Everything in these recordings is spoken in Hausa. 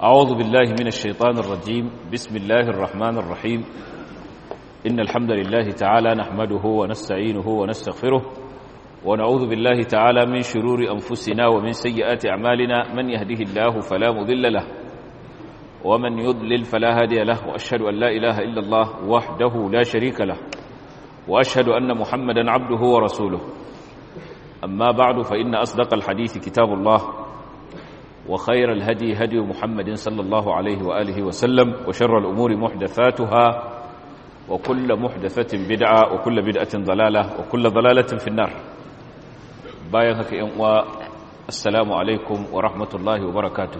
أعوذ بالله من الشيطان الرجيم بسم الله الرحمن الرحيم إن الحمد لله تعالى نحمده ونستعينه ونستغفره ونعوذ بالله تعالى من شرور أنفسنا ومن سيئات أعمالنا من يهده الله فلا مضل له ومن يضلل فلا هادي له وأشهد أن لا إله إلا الله وحده لا شريك له وأشهد أن محمدا عبده ورسوله أما بعد فإن أصدق الحديث كتاب الله وخير الهدي هدي محمد صلى الله عليه وآله وسلم وشر الأمور محدثاتها وكل محدثة بدعة وكل بدعة ضلالة وكل ضلالة في النار بايهك ينوى السلام عليكم ورحمة الله وبركاته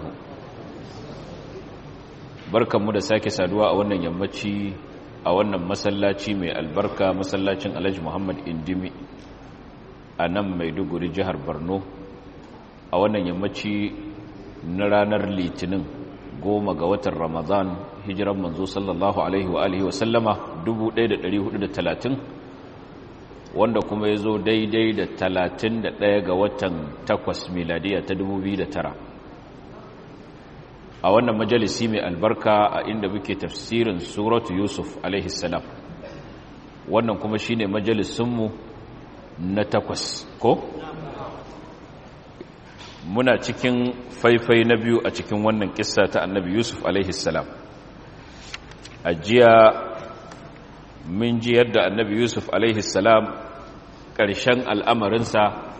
بركة مدى ساكي سادواء وانا يمتشي a wannan masallaci mai albarka masallacin alhaji muhammad indimi a nan maiduguri jihar borno a wannan yammaci na ranar litinin goma ga watan ramadan hijiran manzo sallallahu alaihi wa alihi wasallama 1430 wanda kuma ya zo daidai da 31 ga watan 8 miladiya ta 2009 a wannan majalisi mai albarka a inda muke tafsirin suratu yusuf salam wannan kuma shine majalisunmu na takwas ko muna cikin faifai na biyu a cikin wannan kissa ta annabi yusuf salam a jiya mun ji yadda annabi yusuf salam ƙarshen al'amarinsa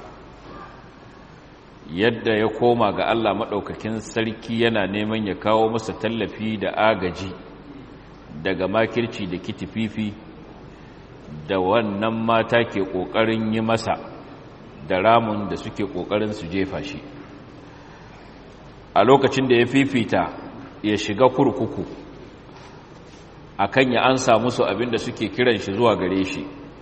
yadda ya koma ga Allah maɗaukakin sarki yana neman ya kawo masa tallafi da agaji daga makirci da kitififi da wannan mata ke ƙoƙarin yi masa da ramun da suke ƙoƙarin su jefa shi a lokacin da ya fifita ya shiga kurkuku akan ya ansa musu abin da suke kiran shi zuwa gare shi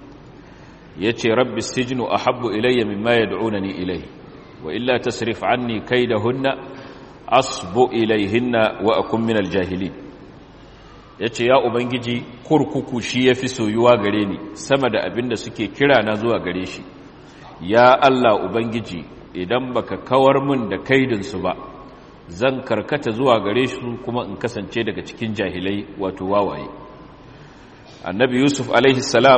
ya ce rabbi sijinu a habbu ilayya mimma ya da'unani ilayhi وإلا تصرف عني كيدهن أصب إليهن وأكون من الجاهلين yace ya ubangiji kurkuku shi yafi soyuwa gare ni sama da abin da suke kira na zuwa gare shi ya Allah ubangiji idan baka kawar min da kaidinsu ba zan karkata zuwa gare su kuma in kasance daga cikin jahilai wato wawaye annabi yusuf alaihi salam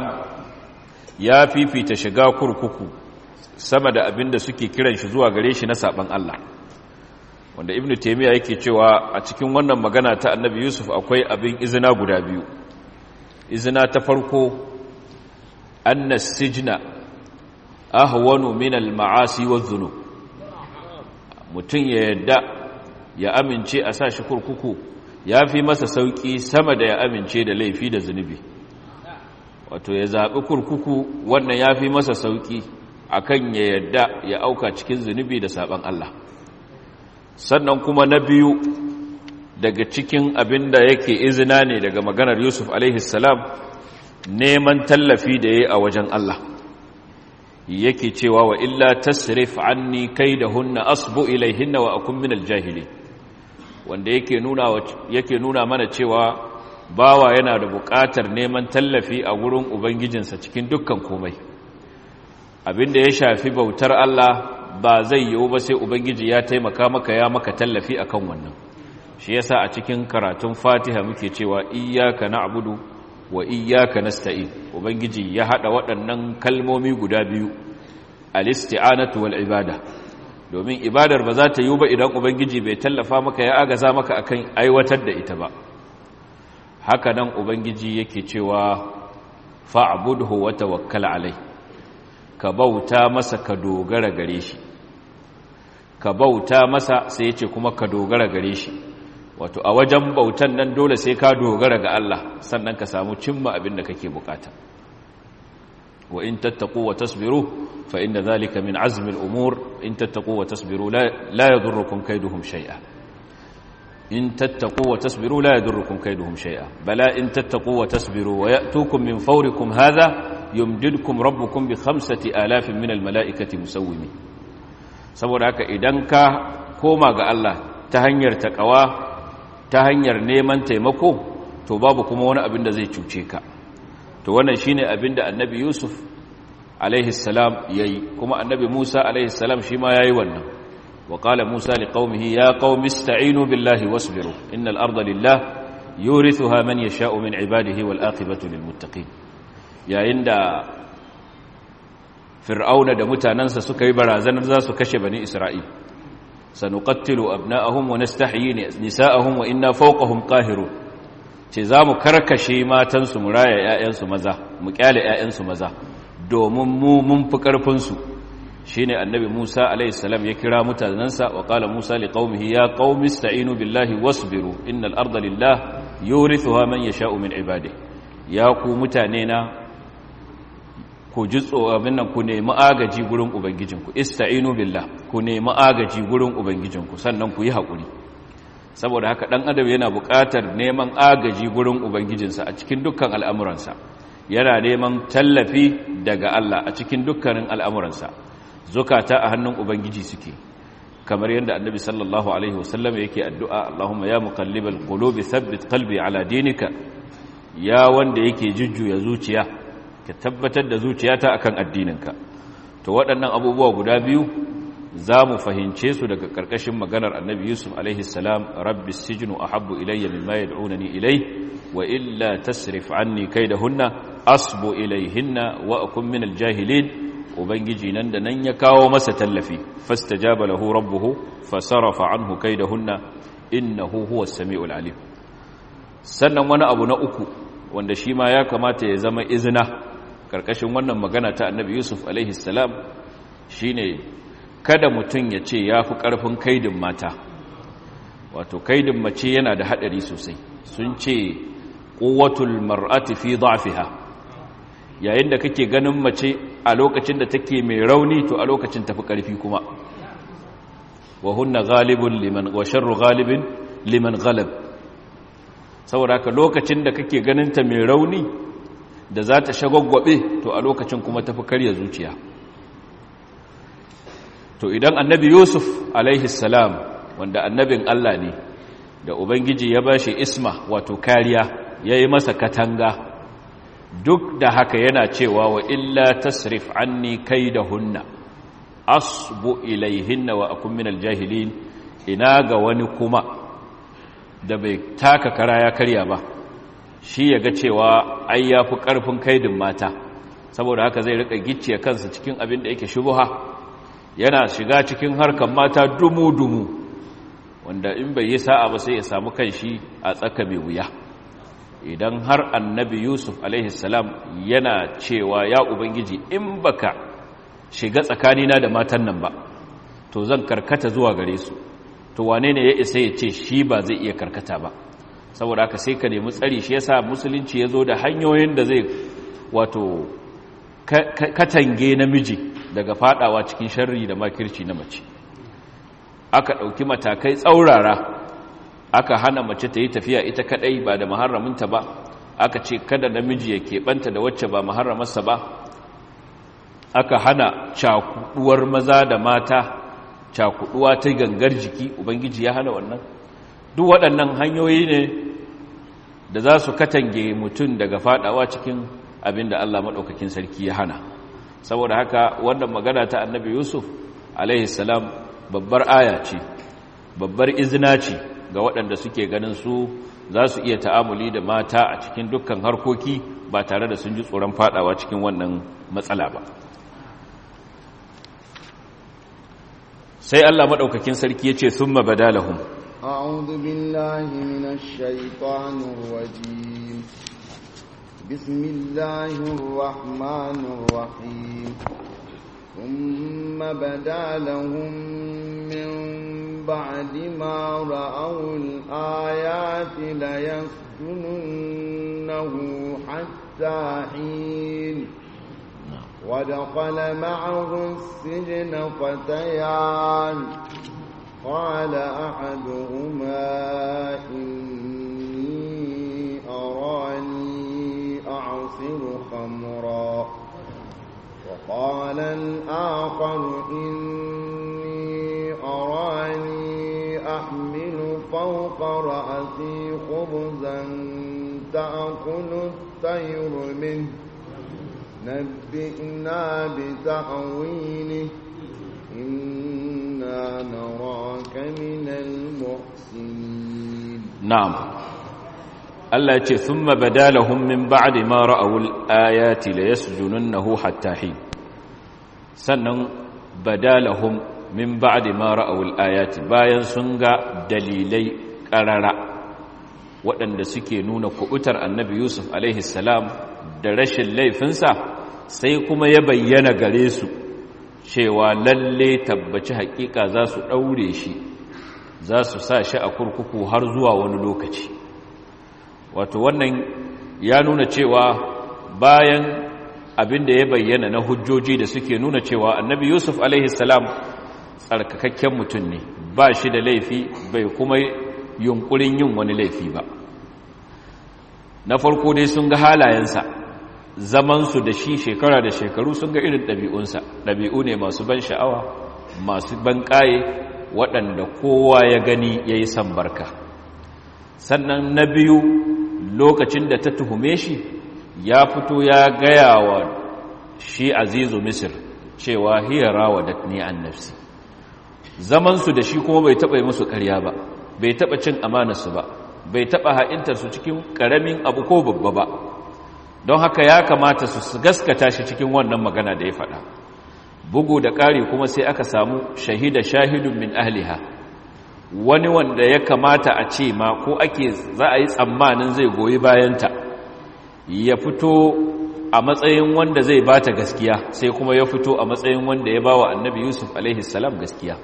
ya fifita shiga kurkuku sama da abin da suke kiran shi zuwa gare shi na saban Allah wanda ibn taymiya yake cewa a cikin wannan magana ta annabi yusuf akwai abin izina guda biyu izina ta farko anna sijna ahwanu min al-ma'asi wadh-dhunub mutun ya yadda ya amince a sa shi kurkuku yafi masa sauki sama da ya amince da laifi da zunubi wato ya zabi kurkuku wannan yafi masa sauki akan ya yadda ya auka cikin zunubi da saban Allah sannan kuma na biyu daga cikin abin da yake izina ne daga maganar Yusuf salam neman tallafi da ya a wajen Allah yake cewa wa illa tasrif anni kaidahunna asbu ilaihinna wa akun minal jahili wanda yake nuna yake nuna mana cewa bawa yana da buƙatar neman tallafi a wurin ubangijinsa cikin dukkan komai abinda ya shafi bautar Allah ba zai yiwu ba sai ubangiji ya taimaka maka ya maka tallafi akan wannan shi yasa a cikin karatun Fatiha muke cewa iyyaka na'budu wa iyyaka nasta'in ubangiji ya hada waɗannan kalmomi guda biyu al-isti'anatu wal ibada domin ibadar ba za ta yiwu ba idan ubangiji bai tallafa maka ya agaza maka akan aiwatar da ita ba haka nan ubangiji yake cewa fa'budhu wa tawakkal alayhi ka bauta masa ka dogara gare shi ka bauta masa sai ce kuma ka dogara gare shi wato a wajen bautan nan dole sai ka dogara ga Allah sannan ka samu cimma abin da kake bukata wa in tattaqu wa tasbiru fa inna zalika min azmi al-umur in tattaqu wa tasbiru la yadurrukum kayduhum shay'a in tattaqu wa tasbiru la yadurrukum kayduhum shay'a bala in tattaqu wa tasbiru wa ya'tukum min fawrikum hadha yumdidkum rabbukum bi khamsati alafin min almalaikati musawwimin saboda haka idan ka koma ga Allah ta hanyar takawa ta hanyar neman taimako to babu kuma wani abin da zai cuce ka to wannan shine abin da annabi Yusuf alaihi salam yayi kuma annabi Musa alaihi salam shi ma yayi wannan wa qala musa liqaumihi ya qaumi ista'inu billahi wasbiru innal arda lillah yurithuha man yasha'u min ibadihi wal aqibatu lil muttaqin yayin da fir'auna da mutanansa suka yi barazanar za su kashe bani isra'il sanuqattilu abna'ahum wa nastahyi nisa'ahum wa inna fawqahum qahirun ce za mu karkashe matansu mu raya 'ya'yansu maza mu kyale 'ya'yansu maza domin mu mun fi ƙarfinsu shi ne annabi musa alaihissalam ya kira mutanensa wa ƙala musa li ƙaumihi ya ƙaumi sta'inu billahi wasbiru innal arda lillah yurithuha man yasha'u min ibadi ya ku mutane na ku ji abin nan ku nemi agaji gurin ubangijinku ista'inu billah ku nemi agaji gurin ubangijinku sannan ku yi haƙuri saboda haka ɗan adam yana buƙatar neman agaji gurin ubangijinsa a cikin dukkan al'amuransa yana neman tallafi daga Allah a cikin dukkanin al'amuransa zukata a hannun ubangiji suke kamar yadda annabi sallallahu alaihi wasallam yake addu'a Allahumma ya muqallibal qulubi thabbit qalbi ala dinika ya wanda yake jujjuya zuciya ka tabbatar da zuciyata akan addininka to waɗannan abubuwa guda biyu za mu fahimce su daga ƙarƙashin maganar annabi yusuf alaihissalam rabbi sijinu a habbu ilayya mimma yad'unani ilai wa illa tasrif anni hunna asbu ilayhinna wa akun min aljahilin ubangiji nan da nan ya kawo masa tallafi fastajaba lahu rabbuhu fasarafa anhu kaidahunna innahu huwas samiul alim sannan wani abu na uku wanda shi ma ya kamata ya zama izina ƙarƙashin wannan magana ta annabi yusuf alaihissalam shine kada mutum ya ce ya fi ƙarfin kaidin mata wato kaidin mace yana da haɗari sosai sun ce ƙuwatul mar'ati fi dha'fiha yayin da kake ganin mace a lokacin da take mai rauni to a lokacin tafi ƙarfi kuma wa hunna ghalibun liman wa sharru ghalibin liman ghalab saboda haka lokacin da kake ganin ta mai rauni da za ta shagwaggwabe to a lokacin kuma tafi karya zuciya to idan annabi yusuf alaihi salam wanda annabin allah ne da ubangiji ya bashi isma wato kariya ya yi masa katanga duk da haka yana cewa wa illa tasrif anni kaidahunna asbu ilaihinna wa akun minal jahilin ina ga wani kuma da bai taka kara ya karya ba shi ya ga cewa ai ya fi ƙarfin kaidin mata saboda haka zai rika gicciye kansa cikin abin da yake shubuha yana shiga cikin harkar mata dumu-dumu wanda in bai yi sa'a ba sai ya samu kanshi a tsaka mai wuya idan har annabi yusuf alaihissalam yana cewa ya ubangiji in baka shiga tsakanina da matan nan ba to zan karkata zuwa gare su to wane ne ya isa ya ce shi ba zai iya karkata ba saboda haka sai ka nemi tsari shi yasa musulunci ya zo da hanyoyin da zai wato katange namiji daga fadawa cikin sharri da makirci na mace aka ɗauki matakai tsaurara aka hana mace ta yi tafiya ita kadai ba da maharraminta ba aka ce kada namiji ya keɓanta da wacce ba maharramarsa ba aka hana cakuduwar maza da mata cakuduwa ta gangar jiki ubangiji ya hana wannan duk waɗannan hanyoyi ne da za su katange mutum daga fadawa cikin abin da Allah maɗaukakin sarki ya hana saboda haka wannan magana ta annabi yusuf salam babbar aya ce babbar izina ce ga waɗanda suke ganin su za su iya ta'amuli da mata a cikin dukkan harkoki ba tare da sun ji tsoron fadawa cikin wannan matsala ba sai Allah maɗaukakin sarki ya ce sun mabadalahun أعوذ بالله من الشيطان الرجيم بسم الله الرحمن الرحيم ثم بدا لهم من بعد ما رأوا الآيات ليسجننه حتى حين ودخل معه السجن فتيان قال أحدهما إني أراني أعصر خمرا وقال الآخر إني أراني أحمل فوق رأسي خبزا تأكل الطير منه نبئنا بتأويله إنا نرى من المحسنين نعم Allah ce sun mabada lahun min ba'adi ma ra'awul ayati la yasjununnahu hatta hin sannan bada lahum min ba'adi ma ra'awul ayati bayan sun ga dalilai ƙarara waɗanda suke nuna kubutar annabi Yusuf alaihi salam da rashin laifinsa sai kuma ya bayyana gare su cewa lalle tabbaci haƙiƙa za su ɗaure shi za su sa shi a kurkuku har zuwa wani lokaci wato wannan ya nuna cewa bayan abin da ya bayyana na hujjoji da suke nuna cewa annabi yusuf salam tsarkakakken mutum ne ba shi da laifi bai kuma yunkurin yin wani laifi ba na farko dai sun ga halayensa zamansu da shi shekara da shekaru sun ga irin ɗabi'unsa ɗabi'u ne masu ban sha'awa masu ban ƙaye waɗanda kowa ya gani ya yi barka sannan na biyu lokacin da ta tuhume shi ya fito ya gaya wa shi azizu misir cewa hiyara wa datni an nafsi zamansu da shi kuma bai taɓa yi musu ƙarya ba bai taɓa cin amanarsu ba bai taɓa ha'intarsu cikin ƙaramin abu ko babba ba don haka ya kamata su gaskata shi cikin wannan magana da ya faɗa bugu da ƙari kuma sai aka samu shahida shahidun min ahliha wani wanda ya kamata a ce ma ko ake za a yi tsammanin zai goyi bayanta ya fito a matsayin wanda zai bata gaskiya sai kuma ya fito a matsayin wanda ya bawa annabi yusuf alaihi salam gaskiya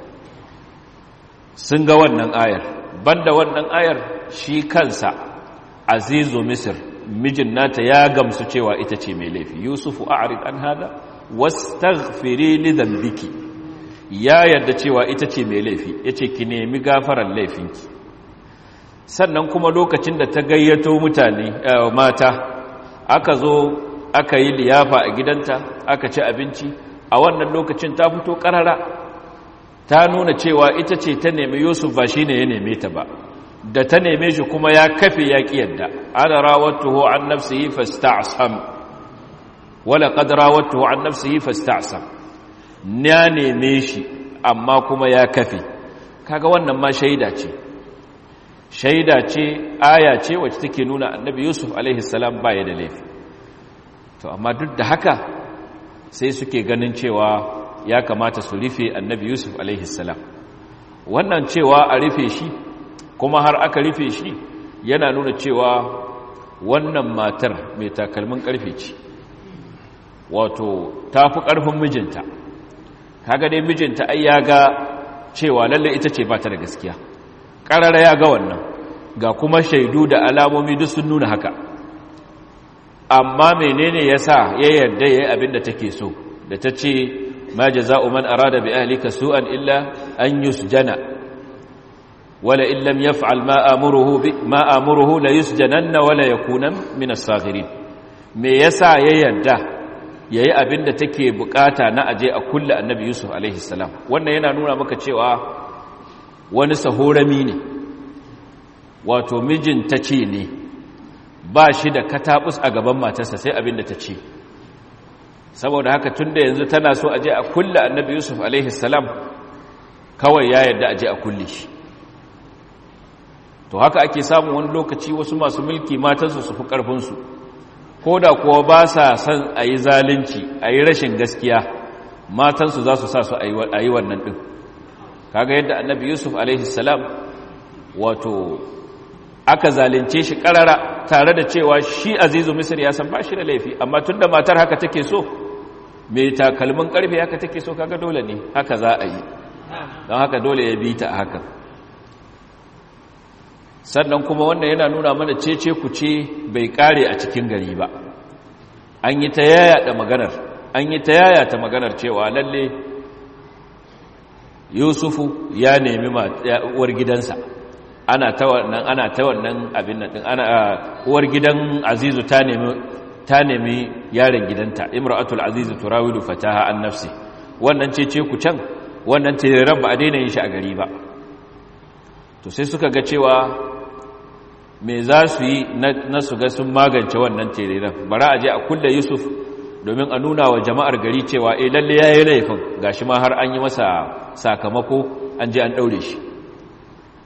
sun ga wannan ayar banda wannan ayar shi kansa azizu misir mijin nata ya gamsu cewa ita ce mai laifi yusufu a'rid an hada wastaghfiri li dhanbiki ya yarda cewa ita ce mai laifi yace ki nemi gafaran laifinki sannan kuma lokacin da ta gayyato mutane mata aka zo aka yi liyafa a gidanta aka ci abinci a wannan lokacin ta fito karara ta nuna cewa ita ce ta nemi yusuf ba shine ya neme ta ba da ta neme shi kuma ya kafe ya ƙi yadda ana rawattuhu an nafsihi fasta'sam wala qad rawattuhu an nafsihi fasta'sam na neme shi amma kuma ya kafe kaga wannan ma shaida ce shaida ce aya ce wacce take nuna annabi yusuf alaihi salam baya da laifi to amma duk da haka sai suke ganin cewa ya kamata su rufe annabi yusuf alaihi salam wannan cewa a rufe shi kuma har aka rufe shi yana nuna cewa wannan matar mai takalmin karfe ce wato ta fi ƙarfin mijinta kaga dai mijinta ai ya ga cewa lalle ita ce ba ta da gaskiya ƙarara ya ga wannan ga kuma shaidu da alamomi duk sun nuna haka amma menene ya sa ya yarda ya yi abin da take so da ta ce ma jaza'u man arada bi ahlika su'an illa an yusjana wala in lam yaf'al ma amuruhu bi ma amuruhu la yusjananna wala yakuna min as-saghirin me yasa ya yarda yayi abin da take bukata na aje a kullu annabi yusuf alaihi salam wannan yana nuna maka cewa wani sahorami ne wato mijin ta ce ne ba shi da katabus a gaban matarsa sai abin da ta ce saboda haka tun da yanzu tana so aje a kulle annabi yusuf alaihi salam kawai ya yarda aje a kulle shi to haka ake samun wani lokaci wasu masu mulki matansu su fi ƙarfinsu ko da kuwa ba sa son a yi zalunci a yi rashin gaskiya matansu za su sa su a yi wannan ɗin kaga yadda annabi yusuf alaihi salam wato aka zalunce shi ƙarara tare da cewa shi azizu misir ya san ba shi da laifi amma tun da matar haka take so mai takalmin ƙarfe haka take so kaga dole ne haka za a yi don haka dole ya bi ta a haka sannan kuma wannan yana nuna mana cece ku ce bai kare a cikin gari ba an yi ta yaya da maganar an yi ta yaya ta maganar cewa lalle yusufu ya nemi uwar gidansa ana ta wannan ana ta wannan abin nan din ana uwar gidan azizu ta nemi ta nemi yaron gidanta imra'atul azizu turawidu fataha an nafsi wannan cece ku can wannan tiraren ba a daina yin shi a gari ba to sai suka ga cewa me za su yi na su ga sun magance wannan tiraren bara a je a kulle yusuf domin a nuna wa jama'ar gari cewa eh lalle ya yi laifin gashi ma har an yi masa sakamako an je an ɗaure shi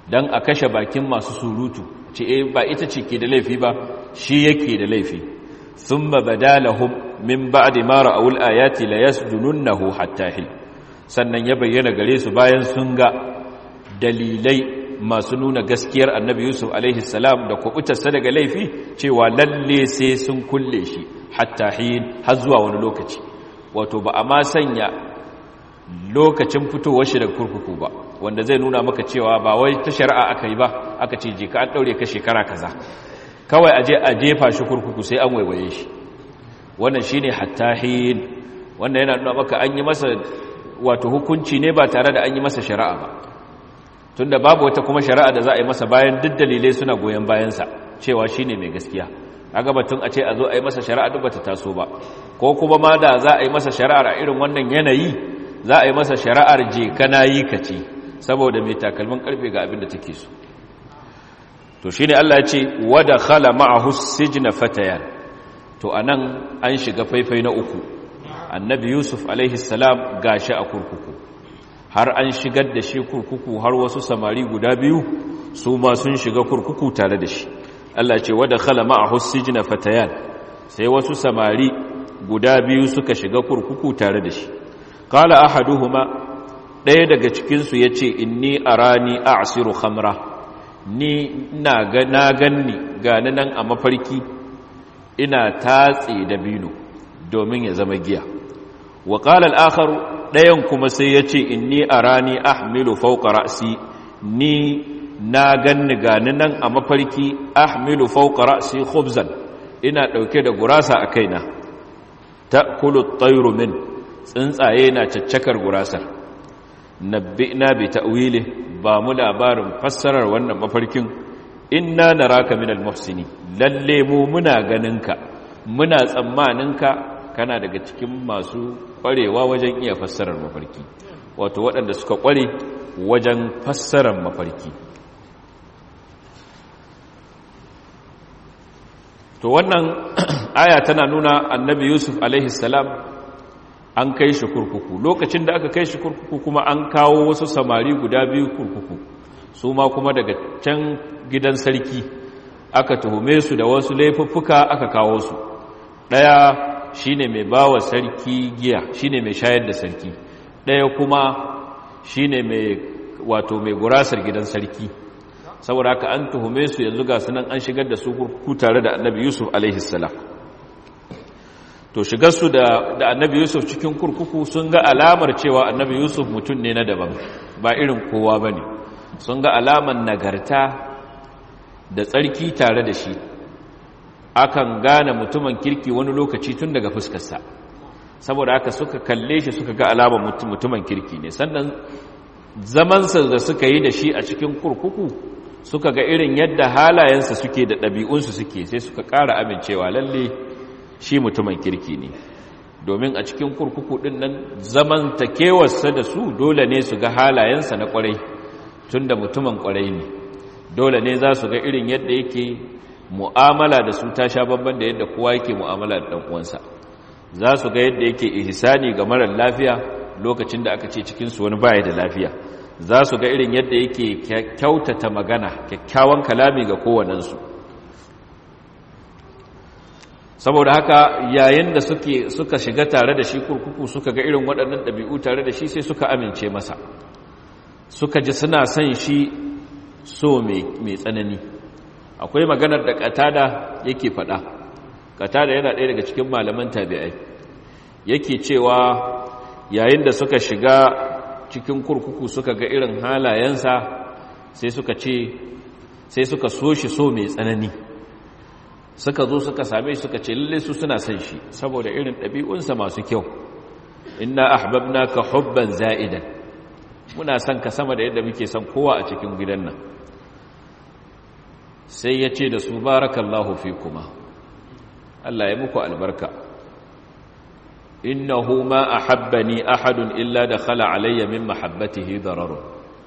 don a kashe bakin masu surutu ce e ba ita ce ke da laifi ba shi yake da laifi sun bada lahum min ba'di ma ra'awul ayati la yasjununnahu hatta hil sannan ya bayyana gare su bayan sun ga dalilai masu nuna gaskiyar annabi yusuf alaihi salam da kubutarsa daga laifi cewa lalle sai sun kulle shi hatta hin har zuwa wani lokaci wato ba a ma sanya lokacin fitowar shi daga kurkuku ba wanda zai nuna maka cewa ba wai ta shari'a aka yi ba aka ce je ka an daure ka shekara kaza kawai a je a jefa shi kurkuku sai an waiwaye shi wannan shine hatta hin wannan yana nuna maka an yi masa wato hukunci ne ba tare da an yi masa shari'a ba tunda babu wata kuma shari'a da za a yi masa bayan duk dalilai suna goyon bayansa cewa shine mai gaskiya kaga batun a ce a zo a yi masa shari'a duk bata taso ba ko kuma ma da za a yi masa shari'ar a irin wannan yanayi za a yi masa shari'ar je kana yi ka ce saboda mai takalmin karfe ga abin da take so to shine Allah ya ce wada khala ma'ahu sijna fatayan to anan an shiga faifai na uku annabi yusuf alaihi salam gashi a kurkuku har an shigar da shi kurkuku har wasu samari guda biyu su ma sun shiga kurkuku tare da shi Allah ce wada khala ma'ahu sijna fatayan sai wasu samari guda biyu suka shiga kurkuku tare da shi qala ahaduhuma ɗaya daga cikin su yace inni arani a'siru khamra ni ina ga na ganni gani nan a mafarki ina tatse dabino domin ya zama giya wa qala al-akhar dayan kuma sai yace inni arani ahmilu fawqa ra'si ni na ganni gani nan a mafarki ahmilu fawqa ra'si khubzan ina dauke da gurasa a kaina ta'kulu at-tayru min tsuntsaye na caccakar gurasar nabbi'na bi ta'wili ba mu labarin fassarar wannan mafarkin inna naraka minal muhsini lalle mu muna ganinka muna tsammaninka kana daga cikin masu kwarewa wajen iya fassarar mafarki wato waɗanda suka kware wajen fassarar mafarki to wannan aya tana nuna annabi yusuf alaihi salam an kai shi kurkuku lokacin da aka kai shi kurkuku kuma an kawo wasu samari guda biyu kurkuku su ma kuma daga can gidan sarki aka tuhume su da wasu laifuffuka aka kawo su ɗaya shine mai bawa sarki giya shine mai shayar da sarki ɗaya kuma shine mai wato mai gurasar gidan sarki saboda haka an tuhume su yanzu ga sunan an shigar da su kurkuku tare da annabi yusuf alaihi salam to shigarsu da, da annabi yusuf cikin kurkuku sun ga alamar cewa annabi yusuf mutum ne na daban ba irin kowa ba ne sun ga alamar nagarta da tsarki tare da shi akan gane mutumin kirki wani lokaci tun daga fuskarsa saboda haka suka kalle shi suka ga alamar mutumin kirki ne sannan zamansa da suka yi da shi a cikin kurkuku suka ga irin yadda halayensa suke da ɗabi'unsu suke sai suka ƙara amincewa lalle shi mutumin kirki ne domin a cikin kurkuku ɗin nan zaman takewarsa da su dole ne su ga halayensa na ƙwarai tun da mutumin ƙwarai ne dole ne za su ga irin yadda yake mu'amala da su ta sha babban da yadda kowa yake mu'amala da ɗan'uwansa za su ga yadda yake ihsani ga marar lafiya lokacin da aka ce cikinsu wani baya da lafiya za su ga irin yadda yake kyautata magana kyakkyawan kalami ga kowanensu saboda haka yayin da suke suka shiga tare da shi kurkuku suka ga irin waɗannan ɗabi'u tare da shi sai suka amince masa suka ji suna son shi so mai tsanani akwai maganar da katada yake faɗa katada yana ɗaya daga cikin malaman tabi'ai yake cewa yayin da suka shiga cikin kurkuku suka ga irin halayensa sai suka ce sai suka so shi so mai tsanani suka zo suka same shi suka ce lalle su suna son shi saboda irin ɗabi'unsa masu kyau inna ahbabnaka hubban za'idan muna son ka sama da yadda muke son kowa a cikin gidan nan sai ya ce da su barakallahu fi kuma Allah ya muku albarka innahu ma ahabbani ahadun illa dakhala alayya min mahabbatihi dararun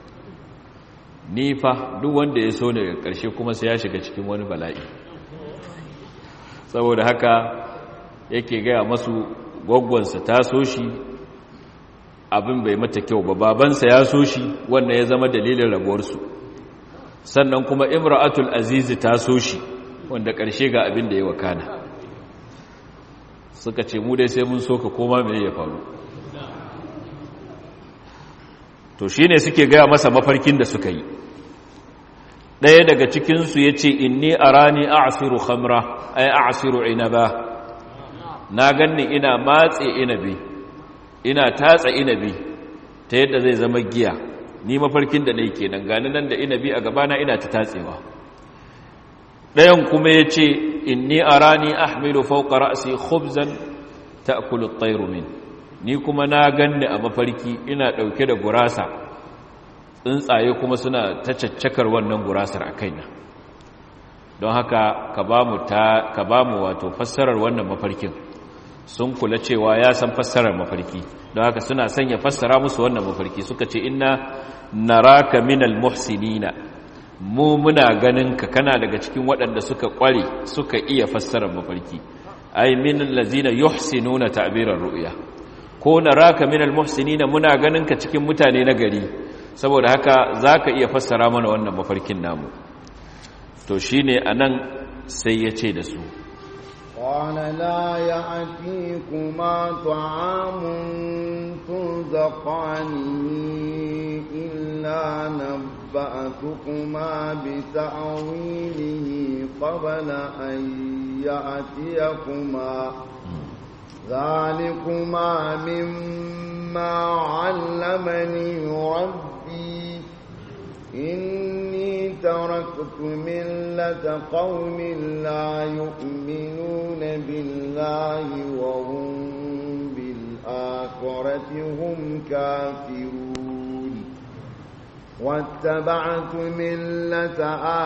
ni fa duk wanda ya so ne ga ƙarshe kuma sai ya shiga cikin wani bala'i saboda haka yake gaya masu gwaggwansa ta so shi abin bai mata kyau ba babansa ya so shi wannan ya zama dalilin rabuwarsu sannan kuma imra'atul azizi ta so shi wanda ƙarshe ga abin da ya wakana suka ce mu dai sai mun so ka koma mai ya faru to shi ne suke gaya masa mafarkin da suka yi ɗaya daga cikinsu ya ce inni a rani a asiru hamra ai a asiru inaba na ganni ina matse inabi ina tatsa inabi ta yadda zai zama giya ni mafarkin da na yi kenan gani nan da inabi a gabana ina ta tatsewa ɗayan kuma ya ce inni a rani ahmilu fauka ra'asi khubzan ta akulu min ni kuma na ganni a mafarki ina ɗauke da gurasa tsuntsaye kuma suna ta caccakar wannan gurasar a kaina don haka ka ba mu wato fassarar wannan mafarkin sun kula cewa ya san fassarar mafarki don haka suna sanya fassara musu wannan mafarki suka ce inna naraka minal muhsinina mu muna ganin ka kana daga cikin waɗanda suka ƙware suka iya fassarar mafarki ai min allazina yuhsinuna ta'birar ru'ya ko naraka minal muhsinina muna ganin ka cikin mutane na gari saboda haka zaka iya fassara mana wannan mafarkin namu to shine anan sai ya ce da su قال لا يأتيكما طعام ترزقانه إلا نبأتكما بتأويله قبل أن يأتيكما ذلكما مما علمني ربي إني تركت ملة قوم لا يؤمنون بالله وهم بالآخرة هم كافرون واتبعت ملة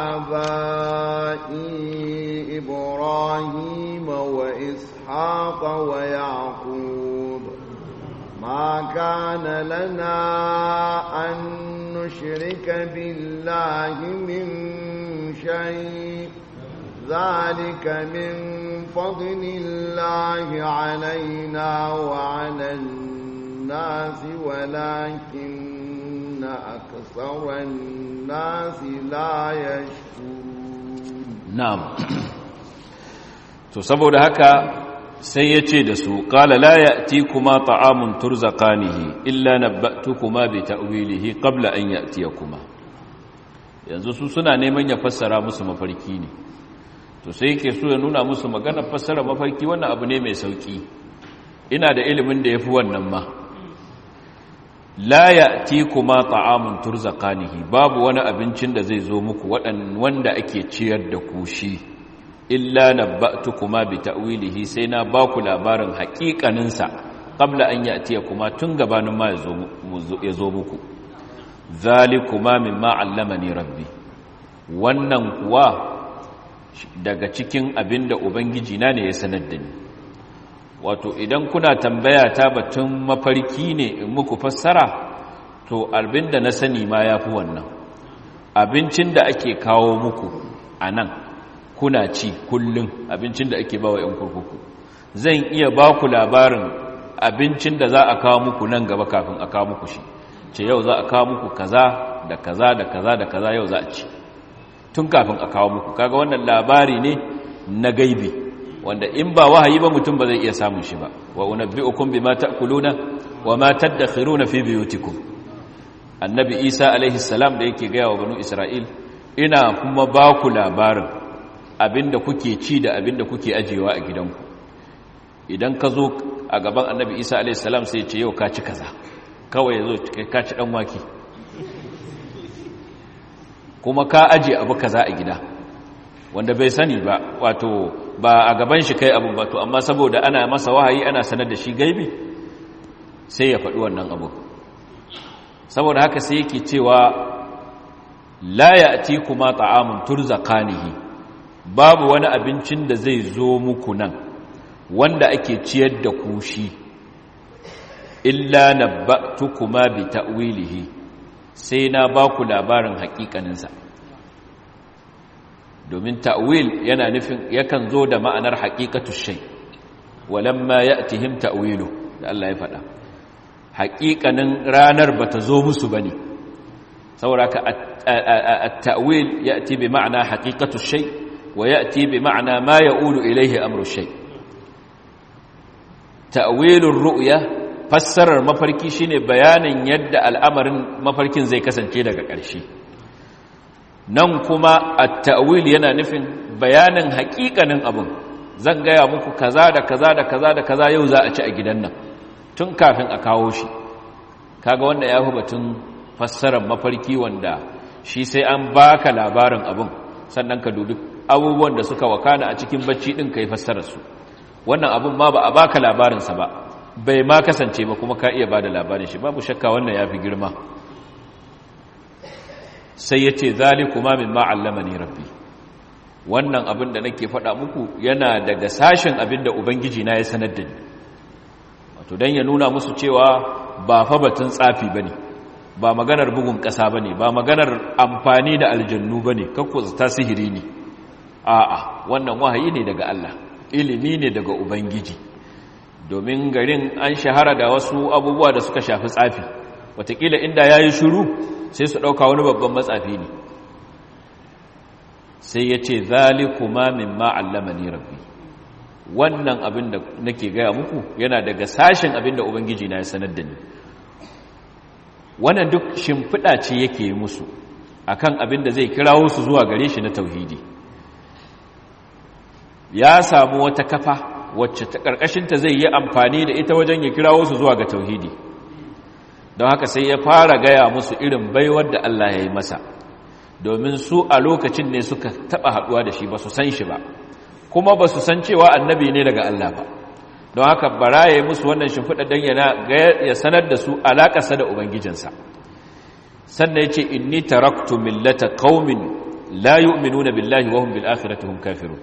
آبائي إبراهيم وإسحاق ويعقوب ما كان لنا أن نشرك بالله من شيء ذلك من فضل الله علينا وعلى الناس ولكن أكثر الناس لا يشكرون na'am to saboda haka sai ya ce da su qala la ya'tikuma ta'amun turzaqanihi illa nabba'tukuma bi ta'wilihi qabla an ya'tiyakuma yanzu su suna neman ya fassara musu mafarki ne to sai yake so ya nuna musu maganar fassara mafarki wannan abu ne mai sauki ina da ilimin da yafi wannan ma la ya'tikuma ta'amun turzaqanihi babu wani abincin da zai zo muku wanda ake ciyar da ku shi illa nabba'tukuma bi ta'wilihi sai na ba ku labarin haƙiƙanin sa qabla an ya'tiyakuma tun gabanin ma ya zo muku zalikuma mimma 'allamani rabbi wannan kuwa daga cikin abinda ubangiji na ne ya sanar da ni wato idan kuna tambaya ta batun mafarki ne in muku fassara to abinda na sani ma ya fi wannan abincin da ake kawo muku a nan kuna ci kullum abincin da ake bawa 'yan kurkuku zan iya ba ku labarin abincin da za a kawo muku nan gaba kafin a kawo muku shi ce yau za a kawo muku kaza da kaza da kaza da kaza yau za a ci tun kafin a kawo muku kaga wannan labari ne na gaibi wanda in ba wahayi ba mutum ba zai iya samun shi ba wa unabbi'ukum bima ta'kuluna wa ma tadakhiruna fi buyutikum annabi isa alaihi salam da yake gaya wa banu isra'il ina kuma ba ku labarin abinda kuke ci da abinda kuke ajewa a gidanku idan ka zo a gaban annabi isa alaihi salam sai ce yau ka ci kaza kawai yazo ka ci dan wake kuma ka aje abu kaza a gida wanda bai sani ba wato ba a gaban shi kai abu ba to amma saboda ana masa wahayi ana sanar da shi gaibi sai ya faɗi wannan abu saboda haka sai yake cewa la ya'ti kuma ta'amun turzaqanihi babu wani abincin da zai zo muku nan wanda ake ciyar da ku shi illa nabba'tukuma bi ta'wilihi sai na ba ku labarin haƙiƙaninsa domin ta'wil yana nufin yakan zo da ma'anar haqiqatu shay walamma ya'tihim ta'wilu da Allah ya faɗa haqiqanin ranar bata zo musu bane saboda ka at-ta'wil ya'ti bi ma'ana haqiqatu shay wa ya'ti bi ma'ana ma ya'ulu ilayhi amru shay ta'wilur ru'ya fassarar mafarki shine bayanin yadda al'amarin mafarkin zai kasance daga ƙarshe nan kuma at-ta'wil yana nufin bayanin haƙiƙanin abin zan gaya muku kaza da kaza da kaza da kaza yau za a ci a gidan nan tun kafin a kawo shi kaga wanda ya fi batun fassarar mafarki wanda shi sai an baka labarin abin sannan ka dubi abubuwan da suka wakana a cikin bacci din kai fassarar su wannan abin ma ba a baka labarinsa ba bai ma kasance ba kuma ka iya bada labarin shi babu shakka wannan yafi girma sai yace zalikuma mimma allamani rabbi wannan abin da nake faɗa muku yana daga sashen abin da ubangiji na ya sanar da ni wato dan ya nuna musu cewa ba fa batun tsafi bane ba maganar bugun ƙasa bane ba maganar amfani da aljannu bane kakku ta sihiri ne a'a wannan wahayi ne daga Allah ilimi ne daga ubangiji domin garin an shahara da wasu abubuwa da suka shafi tsafi watakila inda yayi shiru sai su ɗauka wani babban matsafi ne sai ya ce zalikuma mimma allamani rabbi wannan abin da nake gaya muku yana daga sashen abin da ubangiji na ya sanar da ni wannan duk shimfiɗa ce yake yi musu akan abin da zai kirawo su zuwa gare shi na tauhidi ya samu wata kafa wacce ta ƙarƙashinta zai yi amfani da ita wajen ya kirawo su zuwa ga tauhidi don haka sai ya fara gaya musu irin baiwar da Allah ya yi masa domin su a lokacin ne suka taɓa haɗuwa da shi ba su san shi ba kuma ba su san cewa annabi ne daga Allah ba don haka bara ya yi musu wannan shimfiɗa don ya sanar da su alaƙasa da ubangijinsa sannan ya ce inni taraktu millata qaumin la yu'minuna billahi wa hum bil akhirati hum kafirun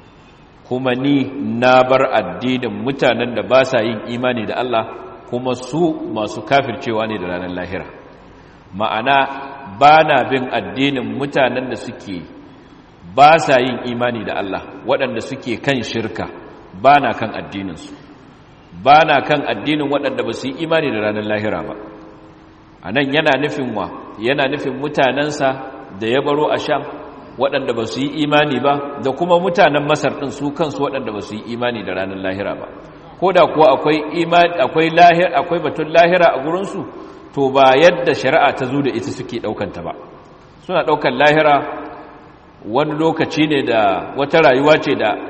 kuma ni na bar addinin mutanen da ba sa yin imani da Allah kuma su masu kafircewa ne da ranar lahira ma'ana ba na bin addinin mutanen da suke ba sa yin imani da Allah waɗanda suke kan shirka ba na kan addininsu ba na kan addinin waɗanda ba su yi imani da ranar lahira ba a nan yana nufin wa yana nufin mutanensa da ya baro a sham waɗanda ba su yi imani ba da kuma mutanen masar ɗin su kansu waɗanda ba su yi imani da ranar lahira ba ko da kuwa akwai imani akwai lahira akwai batun lahira a gurinsu to ba yadda shari'a ta zo da ita suke ɗaukanta ba suna ɗaukan lahira wani lokaci ne da wata rayuwa ce da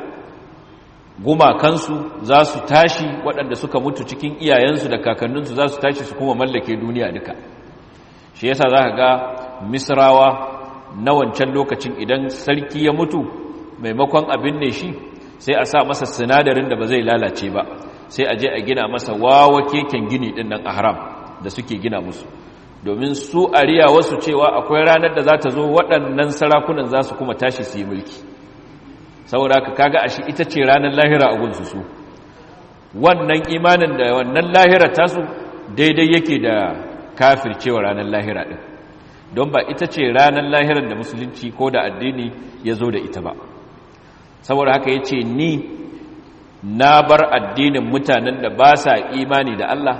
gumakansu za su tashi waɗanda suka mutu cikin iyayensu da kakanninsu za su tashi su kuma mallake duniya duka shi yasa za ka ga misrawa na wancan lokacin idan sarki ya mutu maimakon abin ne shi sai a sa masa sinadarin da ba zai lalace ba sai a je a gina masa wawa keken gini din nan a haram da suke gina musu domin su ariya wasu cewa akwai ranar da za ta zo waɗannan sarakunan za su kuma tashi su yi mulki saboda ka kaga ashi ita ce ranar lahira a gunsu su wannan imanin da wannan lahira tasu daidai yake da kafircewa ranar lahira ɗin don ba ita ce ranar lahirar da musulunci ko da addini ya zo da ita ba saboda haka ya ce ni na bar addinin mutanen da ba sa imani da Allah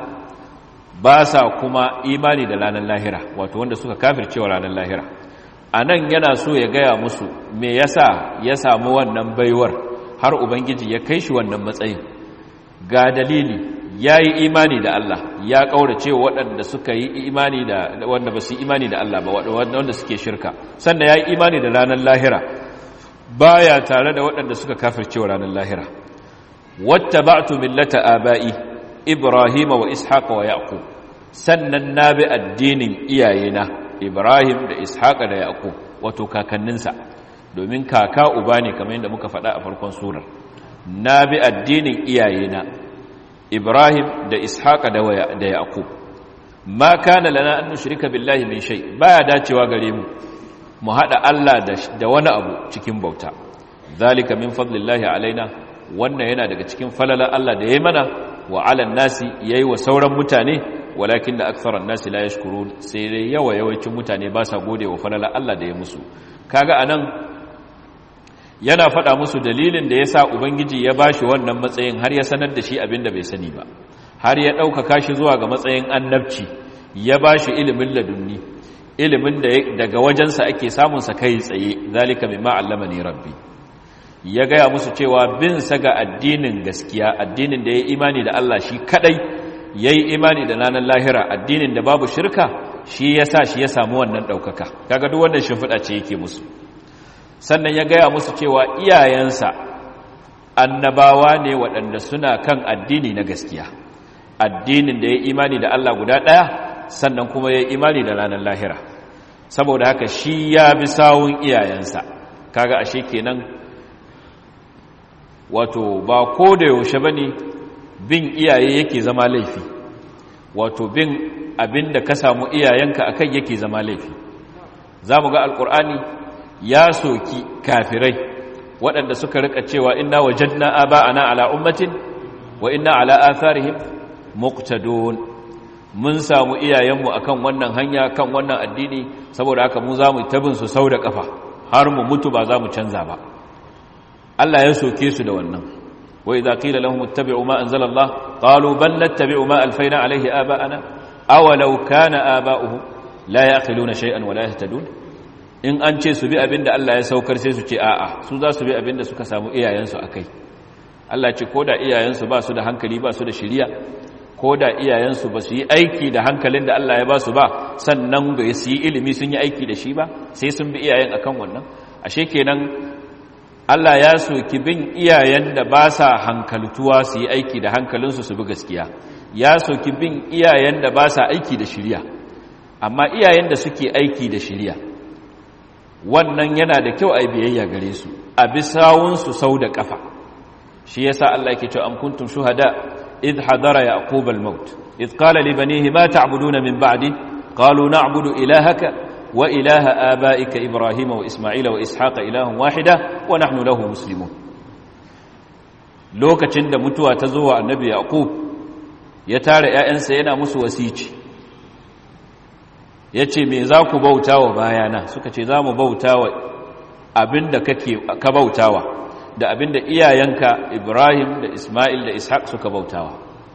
ba sa kuma imani da ranar lahira wato wanda suka kafircewa ranar lahira a nan yana so ya gaya musu me yasa ya samu wannan baiwar har ubangiji ya kai shi wannan matsayin ga dalili ya yi imani da Allah ya ƙaurace waɗanda suka yi imani da wanda ba su yi imani da Allah ba wanda suke shirka sannan ya yi imani da ranar lahira baya tare da waɗanda suka kafircewa ranar lahira wata ba'tu millata aba'i ibrahim wa ishaqa wa yaqub sannan na bi addinin iyayena ibrahim da ishaqa da yaqub wato kakanninsa domin kaka uba ne kamar yadda muka faɗa a farkon surar na bi addinin iyayena ibrahim da ishaqa da da yaqub ma kana lana an nushrika billahi min shay baya dacewa gare mu mu hada Allah da wani abu cikin bauta zalika min fadlillahi alaina wannan yana daga cikin falala Allah da yayi mana wa alan nasi yayi wa sauran mutane walakin da aktharan nasi la yashkurun sai dai yawa yawancin mutane ba sa gode wa falala Allah da ya musu kaga anan yana faɗa musu dalilin da yasa ubangiji ya bashi wannan matsayin har ya sanar da shi abinda bai sani ba har ya ɗaukaka shi zuwa ga matsayin annabci ya bashi ilimin ladunni ilimin da daga wajensa ake samun sa kai tsaye zalika mimma allamani rabbi ya gaya musu cewa bin sa ga addinin gaskiya addinin da ya imani da Allah shi kadai yayi imani da nanan lahira addinin da babu shirka shi yasa shi ya samu wannan daukaka kaga duk wannan shimfiɗa ce yake musu sannan ya gaya musu cewa iyayensa annabawa ne waɗanda suna kan addini na gaskiya addinin da ya imani da Allah guda ɗaya sannan kuma ya imani da ranar lahira saboda haka shi ya bi sawun iyayensa kaga ashe kenan wato ba ko da yaushe bane bin iyaye yake zama laifi wato bin abinda ka samu iyayenka akai yake zama laifi zamu ga alqur'ani ya soki kafirai waɗanda suka rika cewa inna wajadna aba'ana ala ummatin wa inna ala atharihim muqtadun mun samu iyayenmu akan wannan hanya kan wannan addini saboda haka mu zamu tabin su sau da kafa har mu mutu ba za mu canza ba Allah ya soke su da wannan wa idza qila lahum ittabi'u ma anzala Allah qalu bal nattabi'u ma alfayna alayhi aba'ana aw law kana aba'uhum la ya'qiluna shay'an wa la yahtadun in an ce su bi abinda Allah ya saukar sai su ce a'a su za su bi abinda suka samu iyayensu akai Allah ce koda iyayensu ba su da hankali ba su da shiriya ko da iyayensu ba su yi aiki da hankalin da Allah ya ba su ba sannan ba su yi ilimi sun yi aiki da shi ba sai sun bi iyayen akan wannan ashe kenan Allah ya soki bin iyayen da ba sa hankaltuwa su yi aiki da hankalinsu su bi gaskiya ya soki bin iyayen da ba sa aiki da shirya amma iyayen da suke aiki da shirya wannan yana da kyau a biyayya gare su a bi sawunsu sau da kafa shi yasa Allah yake cewa am kuntum shuhada إذ حضر يعقوب الموت إذ قال لبنيه ما تعبدون من بعدي قالوا نعبد إلهك وإله آبائك إبراهيم وإسماعيل وإسحاق إله واحدة ونحن له مسلمون lokacin da mutuwa ta zo wa annabi yaqub ya tare ƴaƴansa yana musu wasici yace me za ku bautawa bayana suka ce za mu bautawa abinda kake ka bautawa da abinda iyayenka Ibrahim da Ismail da Ishaq suka bautawa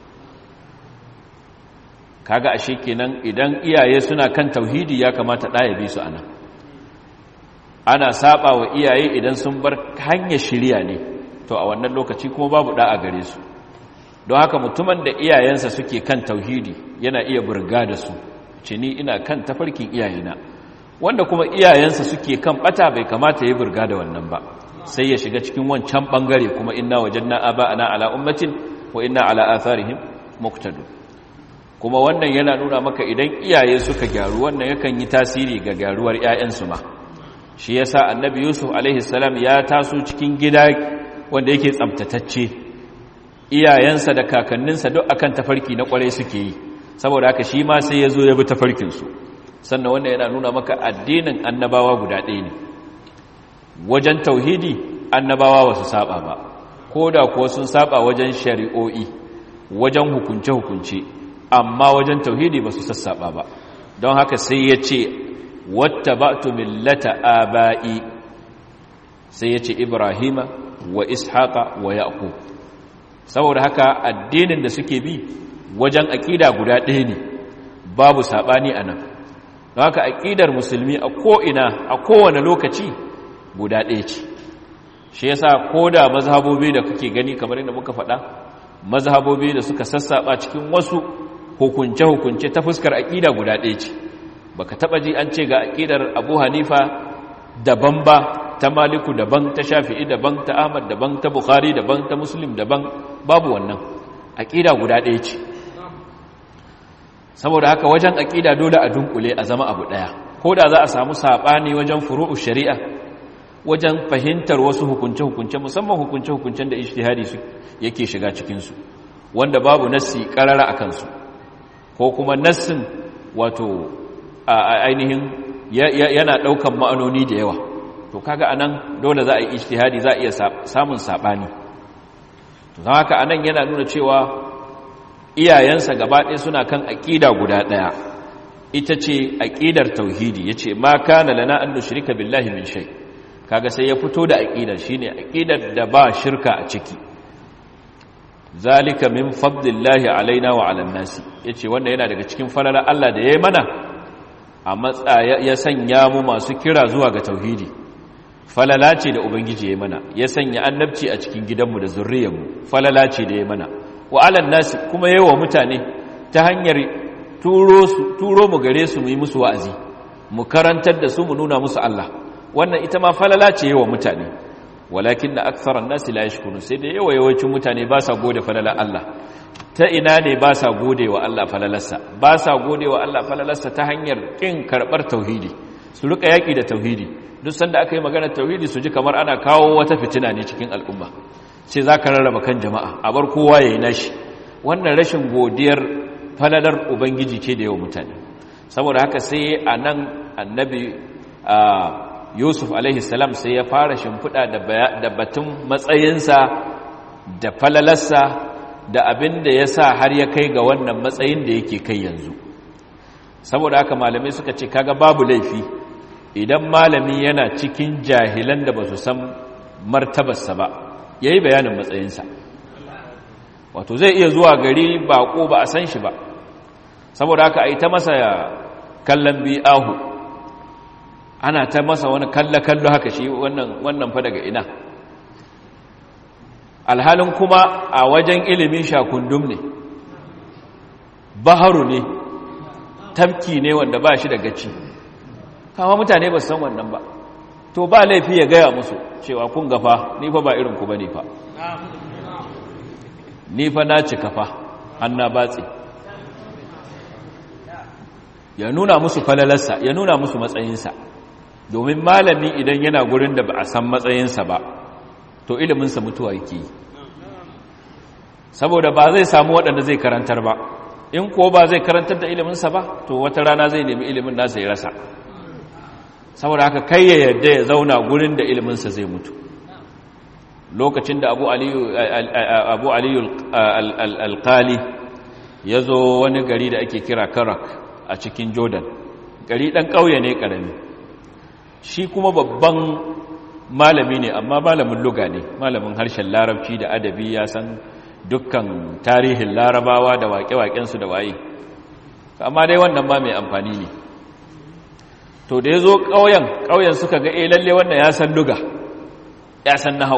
kaga ashe kenan idan iyaye suna kan tauhidi ya kamata ɗaya bi su anan ana saba wa iyaye idan sun bar hanyar shirya ne to a wannan lokaci kuma babu da'a gare su don haka mutumin da iyayensa suke kan tauhidi yana iya burga da su ce ni ina kan tafarkin iyayena wanda kuma iyayensa suke kan bata bai kamata ya burga da wannan ba sai ya shiga cikin wancan bangare kuma inna wajanna aba'ana ala ummatin wa inna ala atharihim muqtadu kuma wannan yana nuna maka idan iyaye suka gyaru wannan yakan yi tasiri ga gyaruwar ƴaƴansu ma shi yasa annabi yusuf alaihi salam ya taso cikin gida wanda yake tsaftatacce iyayensa da kakanninsa duk akan tafarki na kwarai suke yi saboda haka shi ma sai ya zo ya bi tafarkinsu sannan wannan yana nuna maka addinin annabawa guda ɗaya ne wajen tauhidi annabawa ba su saba ba ko da kuwa sun saba wajen shari'o'i wajen hukunce-hukunce amma wajen tauhidi ba su sassaba ba don haka sai ya ce wata ba tu millata aba'i sai ya ce ibrahima wa ishaqa wa yaqub saboda haka addinin da suke bi wajen aƙida guda ɗaya ne babu saɓani a nan don haka aƙidar musulmi a ko'ina a kowane lokaci guda ɗaya ce shi yasa ko da mazhabobi da kuke gani kamar yadda muka faɗa mazhabobi da suka sassaɓa cikin wasu hukunce-hukunce ta fuskar aƙida guda ɗaya ce baka taɓa ji an ce ga aƙidar abu hanifa daban ba ta maliku daban ta shafi'i daban ta ahmad daban ta bukhari daban ta muslim daban babu wannan aƙida guda ɗaya ce saboda haka wajen aƙida dole a dunkule a zama abu ɗaya ko da za a samu saɓani wajen furu'u shari'a wajen fahimtar wasu hukunce-hukunce musamman hukunce-hukuncen da ijtihadi su yake shiga cikinsu wanda babu nassi ƙarara a kansu ko kuma nassin wato a ainihin yana ɗaukan ma'anoni da yawa to kaga anan dole za a yi ijtihadi za a iya samun saɓani to haka anan yana nuna cewa iyayensa gaba ɗaya suna kan aƙida guda ɗaya ita ce aƙidar tauhidi ya ce ma kana lana an nushrika billahi min shay kaga sai ya fito da aƙidar shine aƙidar da ba shirka a ciki zalika min fadlillahi alaina wa ala nasi yace wannan yana daga cikin falalar Allah da yayi mana a matsaya ya sanya mu masu kira zuwa ga tauhidi falala ce da ubangiji ya mana ya sanya annabci a cikin gidanmu da zurriyarmu falala ce da ya mana wa alan nasi kuma yawa mutane ta hanyar turo su turo mu gare su mu yi musu wa'azi mu karantar da su mu nuna musu Allah wannan ita ma falala ce yawa mutane walakin na aktharan nasi la yashkurun sai da yawa yawancin mutane ba sa gode falala Allah ta ina ne ba sa gode wa Allah falalarsa ba sa gode wa Allah falalarsa ta hanyar kin karbar tauhidi su rika yaki da tauhidi duk sanda aka yi magana tauhidi su ji kamar ana kawo wata fitina ne cikin al'umma sai za ka rarraba kan jama'a a bar kowa ya yi nashi wannan rashin godiyar falalar ubangiji ce da yawa mutane saboda haka sai a nan annabi yusuf alaihissalam sai ya fara shimfiɗa da batun matsayinsa da falalarsa da abin da ya sa har ya kai ga wannan matsayin da yake kai yanzu saboda haka malamai suka ce kaga babu laifi idan malami yana cikin jahilan da ba su san martabarsa ba ya yi bayanin matsayinsa wato zai iya zuwa gari baƙo ba a san shi ba saboda haka a yi ta masa kallon bi'ahu ana ta masa wani kallo-kallo haka shi wannan fa daga ina alhalin kuma a wajen ilimin shakundum ne baharu ne tafki ne wanda ba shi da gaci kama mutane ba su san wannan ba to ba laifi ya gaya musu cewa kun gafa ni fa ba irin ku bane fa ni fa na cika fa anna batsi ya nuna musu falalarsa ya nuna musu matsayinsa domin malami idan yana gurin da ba a san matsayinsa ba to iliminsa mutuwa yake yi saboda ba zai samu waɗanda zai karantar ba in ko ba zai karantar da iliminsa ba to wata rana zai nemi ilimin nasa ya rasa saboda haka kai ya yadda ya zauna gurin da iliminsa zai mutu lokacin da abu aliyu abu aliyu alqali ya zo wani gari da ake kira karak a cikin jordan gari ɗan ƙauye ne ƙarami shi kuma babban malami ne amma malamin luga ne malamin harshen larabci da adabi ya san dukkan tarihin larabawa da waƙe-waƙensu da waye amma dai wannan ba mai amfani ne to da ya zo ƙauyen ƙauyen suka ga eh lalle wannan ya san luga ya san nahau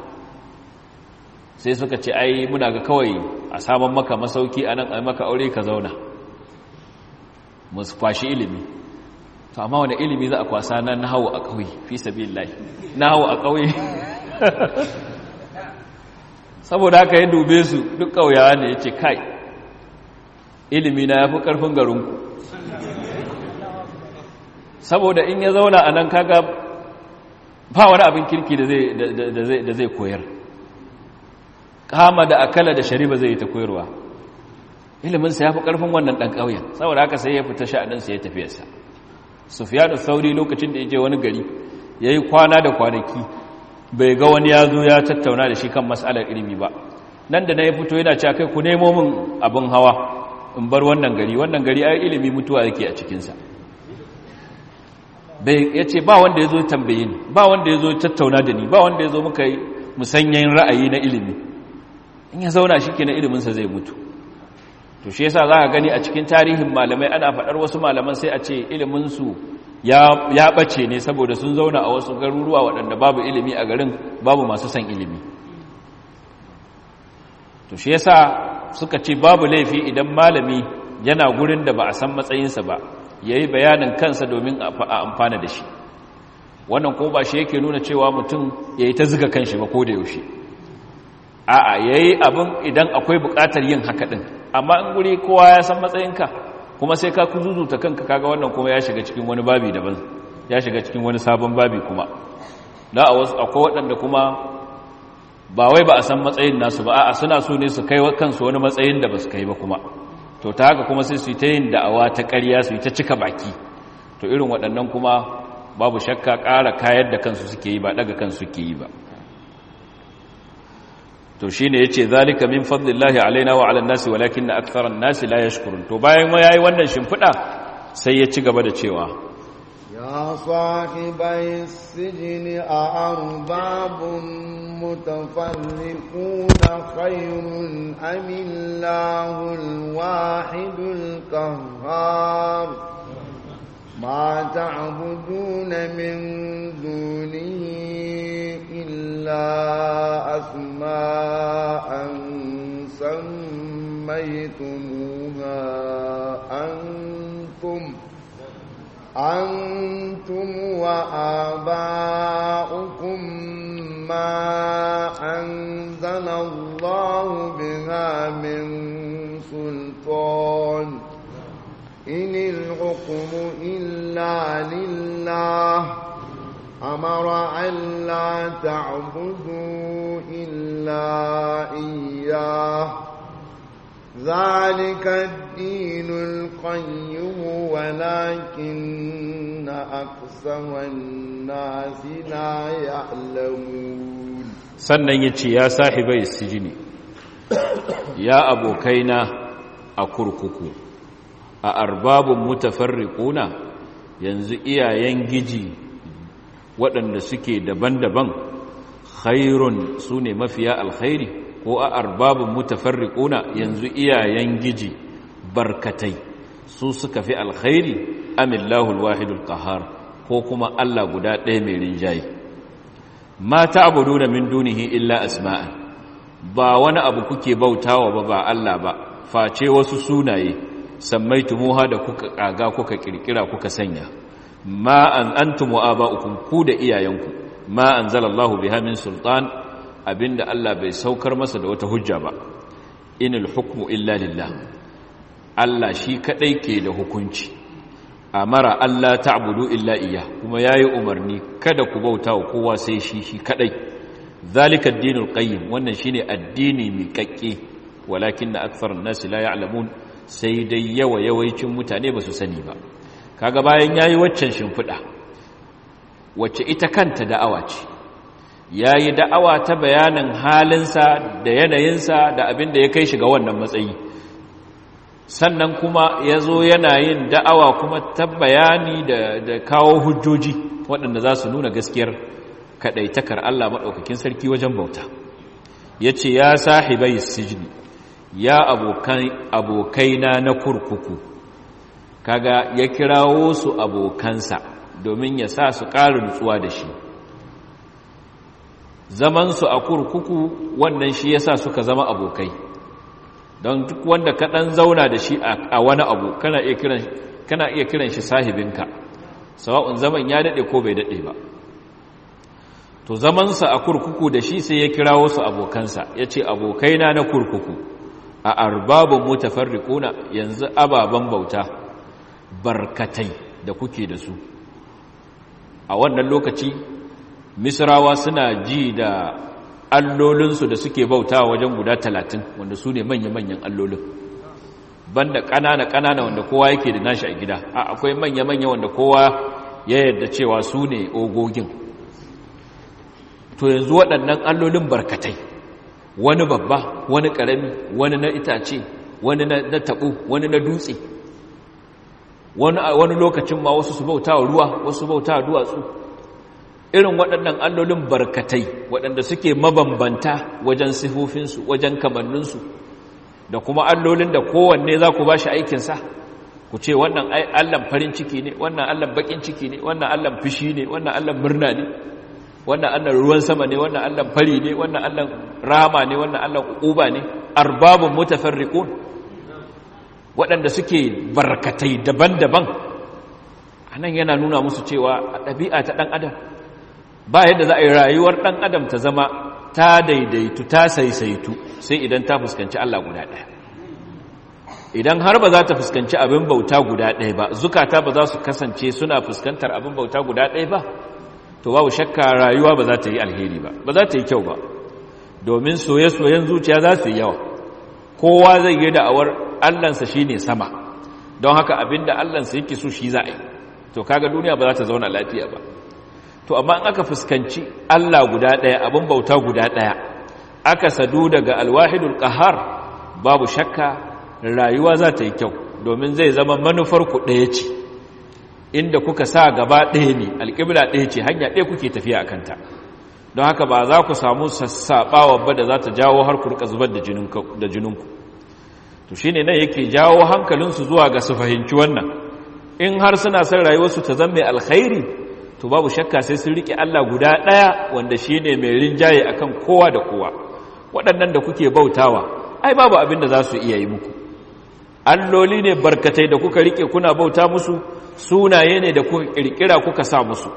sai suka ce ai muna ga kawai a saman maka masauki a nan a maka aure ka zauna mu kwashi ilimi to amma wani ilimi za a kwasa na nahau a ƙauye fi sabilillahi nahau a ƙauye saboda haka ya dube su duk ƙauyawa ne ya ce kai ilimi na ya fi ƙarfin garinku saboda in ya zauna a nan kaga ba wani abin kirki da zai koyar kama da akala da shari'a zai yi ta koyarwa iliminsa ya fi ƙarfin wannan ɗan ƙauyen saboda haka sai ya fita sha'aninsa ya tafiyarsa sufiyanu sauri lokacin da ya je wani gari ya yi kwana da kwanaki bai ga wani ya zo ya tattauna da shi kan matsalar ilimi ba nan da na ya fito yana cewa kai ku nemo min abin hawa in bar wannan gari wannan gari ai ilimi mutuwa yake a cikinsa ya ce ba wanda ya zo tambaye ni ba wanda ya zo tattauna da ni ba wanda ya zo muka yi musanyen ra'ayi na ilimi in ya zauna shi kenan iliminsa zai mutu to shi yasa za ka gani a cikin tarihin malamai ana faɗar wasu malaman sai a ce iliminsu ya ɓace ne saboda sun zauna a wasu garuruwa waɗanda babu ilimi a garin babu masu son ilimi to shi yasa suka ce babu laifi idan malami yana gurin da ba a san matsayinsa ba ya yi bayanin kansa domin a amfana da shi wannan ko ba shi yake nuna cewa mutum ya yi ta ziga kanshi ba ko da yaushe a'a ya yi abin idan akwai buƙatar yin haka ɗin amma in guri kowa ya san matsayinka kuma sai ka kuzuzuta kanka kaga wannan kuma ya shiga cikin wani babi daban ya shiga cikin wani sabon babi kuma da a wasu akwai waɗanda kuma ba wai ba a san matsayin nasu ba a'a suna so ne su kai kansu wani matsayin da ba su kai ba kuma to ta haka kuma sai su yi ta yin da'awa ta ƙarya su yi ta cika baki to irin waɗannan kuma babu shakka ƙara kayar da kansu suke yi ba ɗaga kansu suke yi ba to shi ne ya ce zalika min fadlillahi alaina wa ala nasi walakin na aksaran nasi la yashkurun to bayan ya yi wannan shimfiɗa sai ya ci gaba da cewa ya sahibai sijini a arbabun mutafarriquna khairun amillahul wahidul qahhar ما تعبدون من دونه إلا أسماء سميتموها أنتم أنتم وآباؤكم ما أنزل الله بها من سلطان إن الحكم إلا لله أمر ألا تعبدوا إلا إياه ذلك الدين القيم ولكن أكثر الناس لا يعلمون sannan ya ce ya sahibai sijini ya abokaina a kurkuku a arbabun mutafarriquna yanzu iyayen giji waɗanda suke daban-daban khairun su ne mafiya alkhairi ko a arbabun mutafarriquna yanzu iyayen giji barkatai su suka fi alkhairi amillahu alwahidul qahar ko kuma Allah guda ɗaya mai rinjaye ma ta'buduna min dunihi illa asma'an ba wani abu kuke bautawa ba ba Allah ba face wasu sunaye sammaitumuha da kuka kaga kuka kirkira kuka sanya ma an antum wa aba'ukum ku da iyayenku ma anzalallahu biha min sultan abinda Allah bai saukar masa da wata hujja ba inil hukmu illa lillah Allah shi kadai ke da hukunci amara Allah ta'budu illa iya kuma yayi umarni kada ku bauta wa kowa sai shi shi kadai zalika ad-dinul qayyim wannan shine addini mai kakke walakin aktharun nas la ya'lamun sai dai yawa yawaicin mutane ba su sani ba kaga bayan yayi waccan shimfida wacce ita kanta da'awa ce yayi da'awa ta bayanin halinsa da yanayinsa da abin da ya kai shi ga wannan matsayi sannan kuma ya zo yana yin da'awa kuma ta bayani da kawo hujjoji waɗanda za su nuna gaskiyar kaɗaitakar Allah maɗaukakin sarki wajen bauta ya ce ya sahibai sijini ya abokaina na kurkuku kaga ya kirawo su abokansa domin ya sa su ƙara nutsuwa da shi zamansu a kurkuku wannan shi ya sa suka zama abokai don duk wanda ka ɗan zauna da shi a wani abu kana iya kiran shi sahibinka sawa'un zaman ya daɗe ko bai daɗe ba to zamansa a kurkuku da shi sai ya kirawo su abokansa ya ce abokaina na kurkuku a arbabin mutafarriquna yanzu ababen bauta barkatai da kuke da su a wannan lokaci misrawa suna ji da allolinsu da suke bauta wajen guda talatin wanda su ne manya-manyan allolin banda ƙanana-ƙanana wanda kowa yake da nashi a gida a akwai manya-manya wanda kowa ya yarda cewa su ne ogogin to yanzu waɗannan allolin barkatai wani babba wani ƙarami wani na itace wani na taɓo wani na dutse wani lokacin ma wasu su bauta wa ruwa wasu bauta wa duwatsu irin waɗannan allolin barkatai waɗanda suke mabambanta wajen sifofinsu wajen kamanninsu da kuma allolin da kowanne za ku ba shi aikinsa ku ce wannan allan farin ciki ne wannan allan bakin ciki ne wannan allan fushi ne wannan allan murna ne wannan allan ruwan sama ne wannan allan fari ne wannan allan rama ne wannan allan uba ne arbabun mutafarriqun waɗanda suke barkatai daban-daban anan yana nuna musu cewa a ɗabi'a ta ɗan adam ba yadda za a yi rayuwar ɗan adam ta zama ta daidaitu ta saisaitu sai idan ta fuskanci Allah guda ɗaya idan har ba za ta fuskanci abin bauta guda ɗaya ba zukata ba za su kasance suna fuskantar abin bauta guda ɗaya ba to babu shakka rayuwa ba za ta yi alheri ba ba za ta yi kyau ba domin soye-soyen zuciya za su yi yawa kowa zai yi da'awar allansa shi ne sama don haka abin da allansa yake so shi za a yi to kaga duniya ba za ta zauna lafiya ba to amma in aka fuskanci Allah guda ɗaya abin bauta guda ɗaya aka sadu daga alwahidul qahar babu shakka rayuwa za ta yi kyau domin zai zama manufar ku ɗaya ce inda kuka sa gaba ɗaya ne alƙibla ɗaya ce hanya ɗaya kuke tafiya a kanta don haka ba za ku samu sassaɓawa ba da za ta jawo har ku rika zubar da jininku to shine nan yake jawo hankalinsu zuwa ga su fahimci wannan in har suna son rayuwarsu ta zama mai alkhairi to babu shakka sai sun rike Allah guda ɗaya wanda shi ne mai rinjaye akan kowa da kowa waɗannan da kuke bautawa ai babu abin da za su iya yi muku alloli ne barkatai da kuka rike kuna bauta musu sunaye ne da kuka ƙirƙira kuka sa musu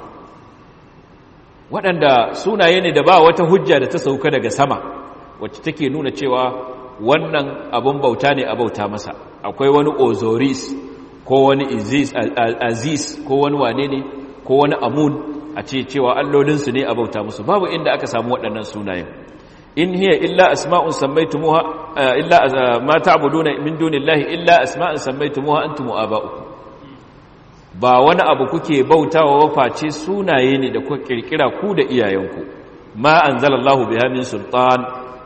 waɗanda sunaye ne da ba wata hujja da ta sauka daga sama wacce take nuna cewa wannan abun bauta ne a bauta masa akwai wani ozoris ko wani aziz ko wani wane ne ko wani amun a ce cewa allolinsu ne a bauta musu babu inda aka samu waɗannan sunayen in hiya illa asma'un sammaytumuha illa ma ta'buduna min dunillahi illa asma'un sammaytumuha antum aba'ukum ba wani abu kuke bautawa waface sunaye ne da kuka kirkira ku da iyayenku ma anzalallahu biha min sultan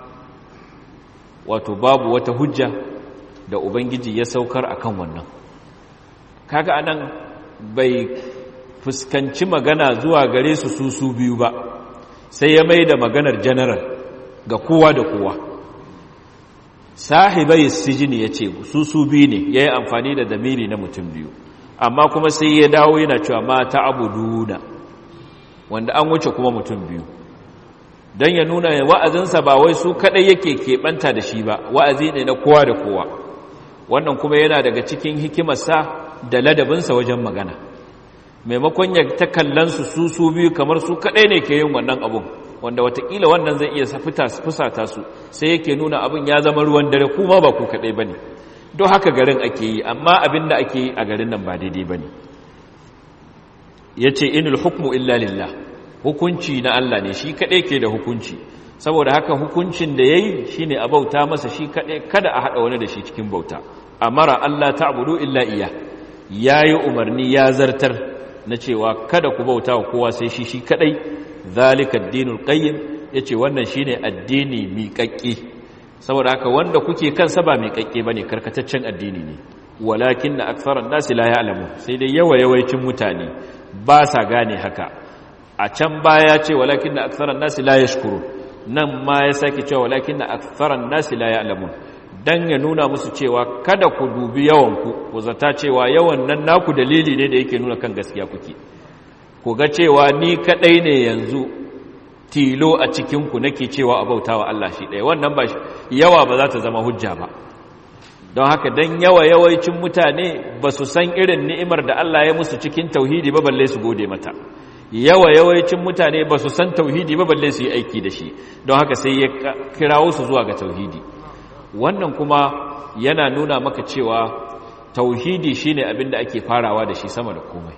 wato babu wata hujja da ubangiji ya saukar akan wannan kaga anan bai fuskanci magana zuwa gare su su su biyu ba sai ya mai da maganar general ga kowa da kowa sahibai sijini ya ce su su biyu ne ya yi amfani da damiri na mutum biyu amma kuma sai ya dawo yana cewa mata abuduna wanda an wuce kuma mutum biyu don ya nuna wa'azinsa ba wai su kaɗai yake keɓanta da shi ba wa'azi ne na kowa da kowa wannan kuma yana daga cikin hikimarsa da ladabinsa wajen magana maimakon ya ta kallonsu su su biyu kamar su kaɗai ne ke yin wannan abun wanda watakila wannan zai iya fusata su sai yake nuna abin ya zama ruwan dare kuma ba ku kaɗai ba ne don haka garin ake yi amma abin da ake yi a garin nan ba daidai ba ne ya ce inul hukmu illa lillah hukunci na Allah ne shi kaɗai ke da hukunci saboda haka hukuncin da ya yi shi ne a bauta masa shi kaɗai kada a haɗa wani da shi cikin bauta a mara Allah ta abudu illa iya ya yi umarni ya zartar na cewa kada ku bauta wa kowa sai shi shi kaɗai zalika addinul qayyim yace wannan shine addini miƙaƙƙe saboda haka wanda kuke kansa ba miƙaƙƙe bane karkataccen addini ne walakin na aktharan nasi la ya'lamu sai dai yawa yawaicin mutane ba sa gane haka a can baya ce walakin na aktharan nasi la yashkuru nan ma ya sake cewa walakin na aktharan nasi la ya'lamun dan ya nuna musu cewa kada ku dubi yawan ku ku zata cewa yawan nan naku dalili ne da yake nuna kan gaskiya kuke ku ga cewa ni kadai ne yanzu tilo a cikinku nake cewa a bautawa Allah shi ɗaya wannan ba yawa ba za ta zama hujja ba don haka don yawa yawaicin mutane ba su san irin ni'imar da Allah ya musu cikin tauhidi ba balle su gode mata yawa yawaicin mutane ba su san tauhidi ba balle su yi aiki da shi don haka sai ya kirawo su zuwa ga tauhidi wannan kuma yana nuna maka cewa tauhidi shine abin da ake farawa da shi sama da komai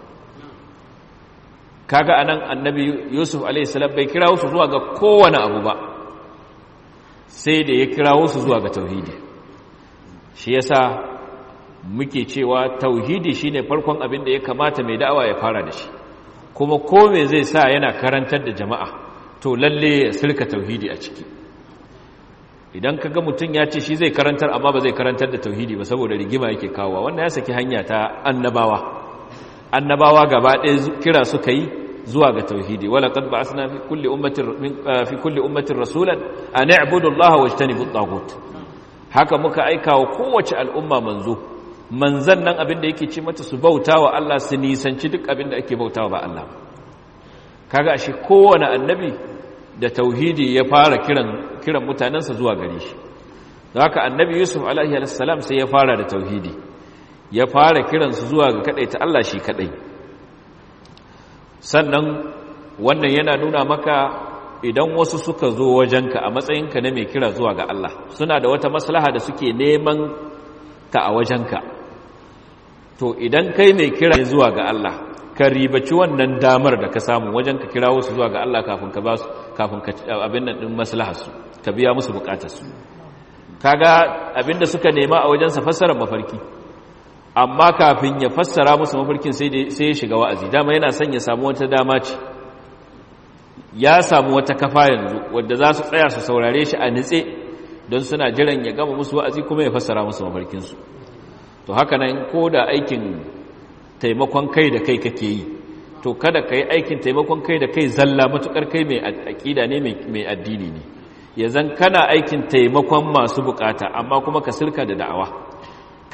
kaga anan annabi yusuf alaihissalam bai kirawo su zuwa ga kowane abu ba sai da ya kirawo su zuwa ga tauhidi shi yasa muke cewa tauhidi shine farkon abin da ya kamata mai da'awa ya fara da shi kuma ko me zai sa yana karantar da jama'a to lalle ya sirka tauhidi a ciki idan kaga mutum ya ce shi zai karantar amma ba zai karantar da tauhidi ba saboda rigima yake kawowa wannan ya saki hanya ta annabawa annabawa gaba ɗaya kira suka yi zuwa ga tauhidi wala qad ba'athna fi kulli ummatin fi kulli ummatin rasulan an i'budu allaha wajtanibu at-taghut haka muka aika wa kowace al'umma manzo manzan nan abin da yake ce mata su bautawa Allah su nisanci duk abin da ake bautawa ba Allah kaga ashe kowane annabi da tauhidi ya fara kiran kiran mutanansa zuwa gare shi haka annabi yusuf alaihi salam sai ya fara da tauhidi ya fara kiransu zuwa ga ta Allah shi kadai sannan wannan yana nuna maka idan wasu suka zo wajenka a matsayinka na mai kira zuwa ga Allah suna da wata maslaha da suke neman ta a wajenka to idan kai mai kira zuwa ga Allah ka ribaci wannan damar da ka samu wajen ka kira wasu zuwa ga Allah kafin ka ba su kafin ka abin nan din maslaharsu ka biya musu bukatarsu kaga abin da suka nema a wajensa fassarar mafarki amma kafin ya fassara musu mafarkin sai ya shiga wa'azi dama yana son ya samu wata dama ce ya samu wata kafa yanzu wadda za su tsaya su saurare shi a nitse don suna jiran ya gama musu wa'azi kuma ya fassara musu mafarkinsu to haka nan ko da aikin taimakon kai da kai kake yi to kada ka yi aikin taimakon kai da kai zalla matukar kai mai aƙida ne mai addini ne ya zan kana aikin taimakon masu bukata amma kuma ka sirka da da'awa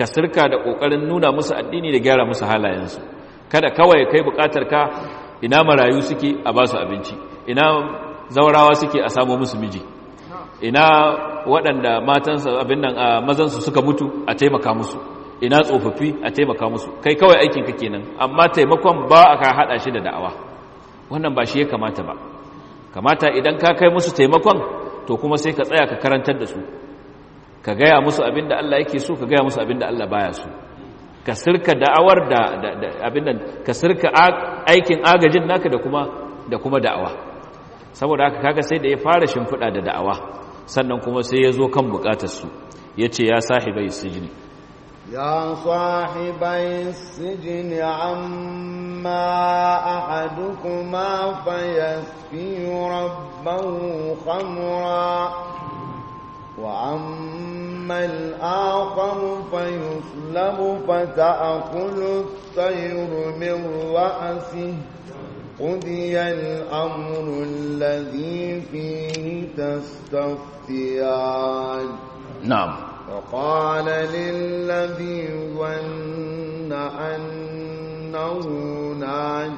ka sirka da ƙoƙarin nuna musu addini da gyara musu halayensu kada kawai kai buƙatar ka ina marayu suke a ba su abinci ina zaurawa suke a samu musu miji ina waɗanda matansa abin nan a mazansu suka mutu a taimaka musu ina tsofaffi a taimaka musu kai kawai aikin ka kenan amma taimakon ba a ka haɗa shi da da'awa wannan ba shi ya kamata ba kamata idan ka kai musu taimakon to kuma sai ka tsaya ka karantar da su ka gaya musu abin da Allah yake so ka gaya musu abin da Allah baya so ka sirka da'awar da abin nan ka sirka aikin agajin naka da kuma da kuma da'awa saboda haka kaga sai da ya fara shimfiɗa da da'awa sannan kuma sai ya zo kan bukatarsu ya ce ya sahibai sijini ya sahibai sijini amma ahadukuma fayasfi rabbahu khamra wa amma al-akhar fayuslabu fata'kulu at-tayru min ra'sihi قضي الأمر الذي فيه تستفتيان نعم وقال للذي ظن أنه ناج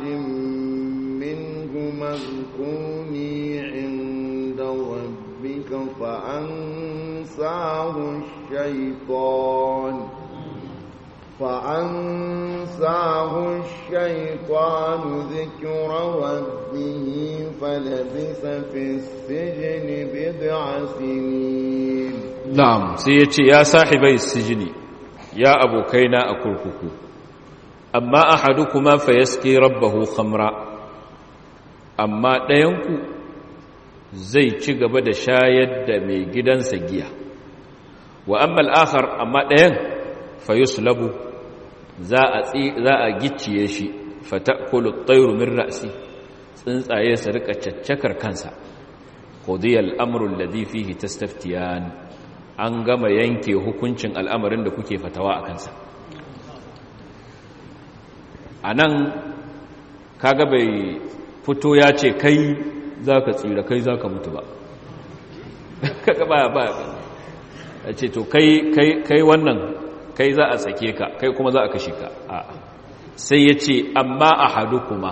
منهما اذكرني عند ربك فأنساه الشيطان فأنساه الشيطان ذكر ربه فلبث في السجن بضع سنين نعم سيتي يا صاحبي السجن يا أبو كينا أكركك أما أحدكما فيسقي ربه خمرا أما ɗayanku zai ci gaba da shayar da mai gidansa giya wa amma al'akhar amma ɗayan fayuslabu za a gicciye shi fatakulu tsairu min ra'si tsuntsaye su rika caccakar kansa qudiyal amru alladhi fihi tastaftiyan an gama yanke hukuncin al'amarin da kuke fatawa a kansa anan kaga bai fito ya ce kai zaka tsira kai zaka mutu ba kaga ba ba ya ce to kai kai kai wannan kai za a sake ka kai kuma za a kashe ka a sai ya ce amma a hadu kuma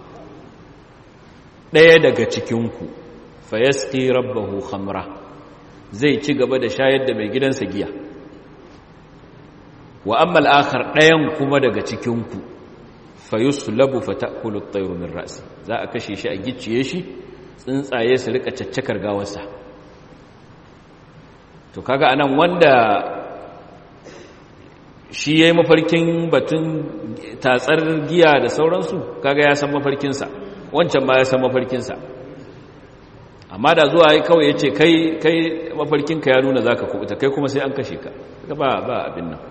ɗaya daga cikinku fayaski rabbahu khamra zai ci gaba da shayar da mai gidansa giya wa amma al'akhar ɗayan kuma daga cikinku fayuslabu fatakulu at-tayru min ra'si za a kashe shi a gicciye shi tsuntsaye su rika caccakar gawarsa to kaga anan wanda shi ya yi mafarkin batun tatsar giya da sauransu kaga ya san mafarkinsa wancan ma ya san mafarkinsa amma da zuwa yi kawai ya ce kai mafarkinka ya nuna za ka kubuta kai kuma sai an kashe ka ba ba abin nan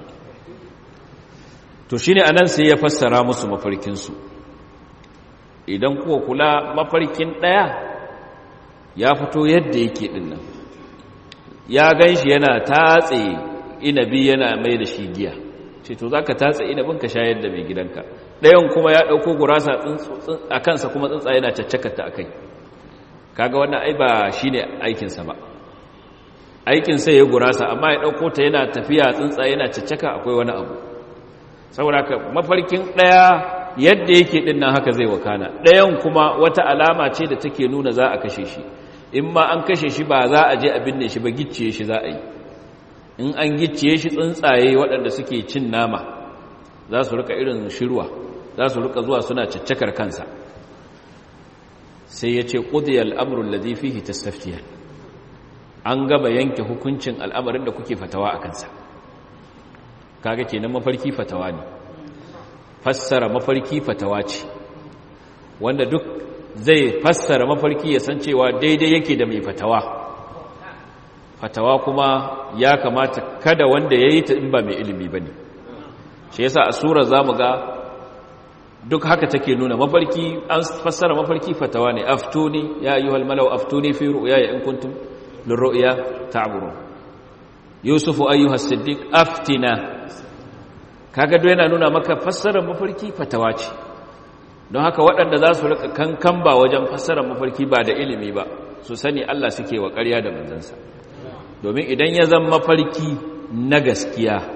to shi ne a nan sai ya fassara musu mafarkinsu idan kuwa kula mafarkin ɗaya ya fito yadda yake ɗin nan ya gan shi yana tatse inabi yana mai da shi giya ce to za ka tatse inabin ka shayar da mai gidanka ɗayan kuma ya ɗauko gurasa a kansa kuma tsuntsa yana caccakata a kai kaga wannan ai ba shi ne aikinsa ba aikinsa ya gurasa amma ya ɗauko ta yana tafiya tsuntsa yana caccaka akwai wani abu saboda ka mafarkin ɗaya yadda yake ɗin nan haka zai wakana ɗayan kuma wata alama ce da take nuna za a kashe shi in ma an kashe shi ba za a je a binne shi ba gicciye shi za a yi in an gicciye shi tsuntsaye waɗanda suke cin nama za su rika irin shirwa za su rika zuwa suna caccakar kansa sai ya ce ƙudiyar al'amurin da zai fihi tastaftiyar an gaba yanke hukuncin al'amarin da kuke fatawa a kansa kaga kenan mafarki fatawa ne fassara mafarki fatawa ce wanda duk zai fassara mafarki ya san cewa daidai yake da mai fatawa fatawa kuma ya kamata kada wanda ya yi ta in ba mai ilimi ba ne shi yasa a sura za mu ga duk haka take nuna mafarki an fassara mafarki fatawa ne aftuni ya ayyuhal malau aftuni fi ru'ya in kuntum lirru'ya ta'burun yusufu ayyuhas siddiq aftina kaga do yana nuna maka fassarar mafarki fatawa ce don haka waɗanda za su rika kankan ba wajen fassarar mafarki ba da ilimi ba su sani Allah suke wa ƙarya da manzansa domin idan ya zama mafarki na gaskiya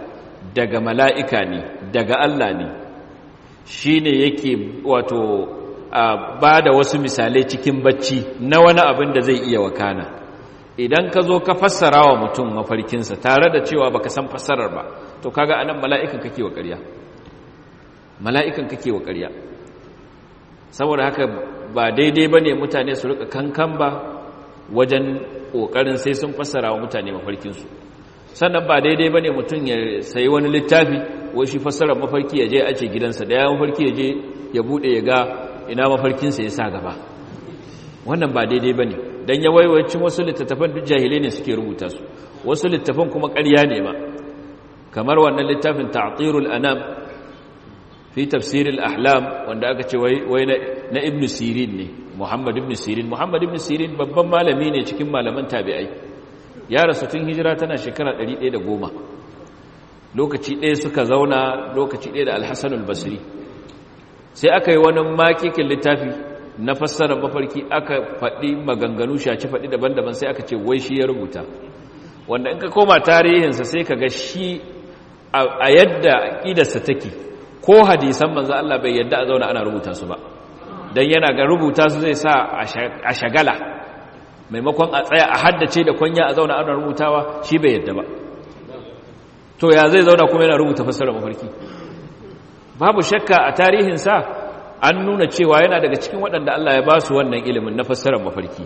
daga mala'ika ne daga Allah ne shi ne yake wato ba da wasu misalai cikin bacci na wani abin da zai iya wakana idan ka zo ka fassara wa mutum mafarkinsa tare da cewa baka san fassarar ba to kaga anan mala'ikan kake wa ƙarya mala'ikan kake wa ƙarya saboda haka ba daidai ba ne mutane su rika kankan ba wajen ƙoƙarin sai sun fassara wa mutane mafarkinsu sannan ba daidai ba ne mutum ya sayi wani littafi wai shi fassarar mafarki ya je a ce gidansa da ya mafarki ya je ya buɗe ya ga ina mafarkinsa ya sa gaba wannan ba daidai ba ne don ya waiwacin wasu littattafan duk jahilai ne suke rubuta su wasu littattafan kuma ƙarya ne ma kamar wannan littafin ta'atirul anam fi tafsiril ahlam wanda aka ce wai na ibn sirin ne muhammad ibn sirin muhammad ibn sirin babban malami ne cikin malaman tabi'ai ya rasu tun hijira tana shekara 110 lokaci ɗaya suka zauna lokaci ɗaya da alhassan albasri sai aka yi wani makikin littafi na fassarar mafarki aka faɗi maganganu shaci faɗi daban-daban sai aka ce wai shi ya rubuta wanda in ka koma tarihinsa sai ka ga shi a yadda ƙidarsa take ko hadisan manzo Allah bai yadda a zauna ana rubuta su ba dan yana ga rubuta su zai sa a shagala maimakon a tsaya a haddace da kwanya a zauna ana rubutawa shi bai yadda ba to ya zai zauna kuma yana rubuta fassarar mafarki babu shakka a tarihin sa an nuna cewa yana daga cikin waɗanda Allah ya ba su wannan ilimin na fassarar mafarki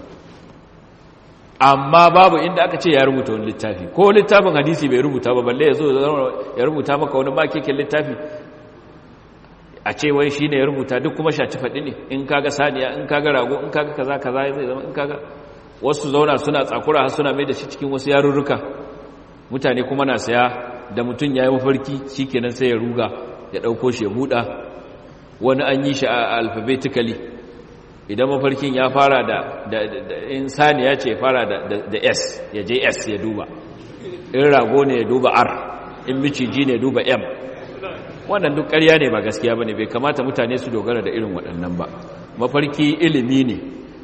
amma babu inda aka ce ya rubuta wani littafi ko littafin hadisi bai rubuta ba balle ya zo ya rubuta maka wani makekin littafi a ce wai shi ne ya rubuta duk kuma shaci faɗi ne in kaga saniya in kaga rago in kaga kaza kaza zai zama in kaga wasu zauna suna tsakura har suna mai da shi cikin wasu yarurruka mutane kuma na saya da mutum ya yi mafarki shi kenan sai ya ruga ya ɗauko shi ya buɗa wani an yi shi a alphabetically idan mafarkin ya fara da in saniya ce ya fara da s ya je s ya duba in rago ne ya duba r in miciji ne ya duba m wannan duk ƙarya ne ba gaskiya ba ne bai kamata mutane su dogara da irin waɗannan ba mafarki ilimi ne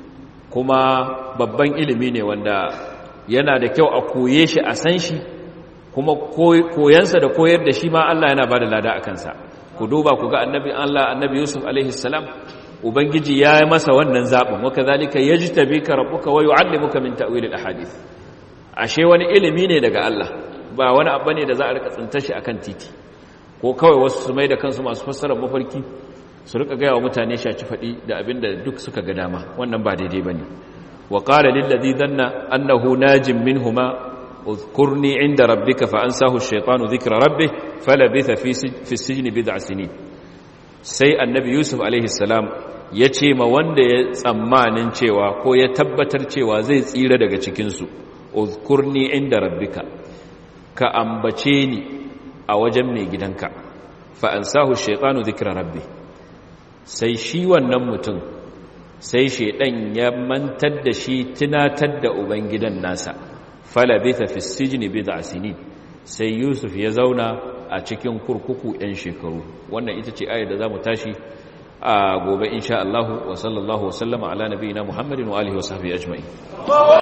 kuma babban ilimi ne wanda yana da kyau a koye shi a san shi kuma koyansa da koyar da shi ma Allah yana ba da lada a kansa ku duba ku ga annabi Allah annabi Yusuf alaihi salam ubangiji ya yi masa wannan zaɓin wa kadhalika yajtabika rabbuka wa yu'allimuka min ta'wil al-ahadith ashe wani ilimi ne daga Allah ba wani abu ne da za a rika tsinta shi akan titi ko kawai wasu su mai da kansu masu fassarar mafarki su rika gaya wa mutane shaci faɗi da abin da duk suka ga dama wannan ba daidai ba ne wa ƙara lillazi zanna annahu najin minhuma uzkurni inda rabbika fa ansahu ash-shaytanu dhikra rabbih falabitha fi fi sijni bid'a sinin sai annabi yusuf alaihi salam ya ce ma wanda ya tsammanin cewa ko ya tabbatar cewa zai tsira daga cikin su uzkurni inda rabbika ka ambace ni a wajen mai gidanka fa'ansahu shaitanu zikira rabbi sai shi wannan mutum sai shaidan ya mantar da shi tunatar da ubangidan nasa falabita fi sijini bid'a sinin sai yusuf ya zauna a cikin kurkuku 'yan shekaru wannan ita ce ayar da za mu tashi a gobe insha Allah wa sallallahu wa sallama ala nabiyina Muhammadin wa alihi wa sahbihi ajma'in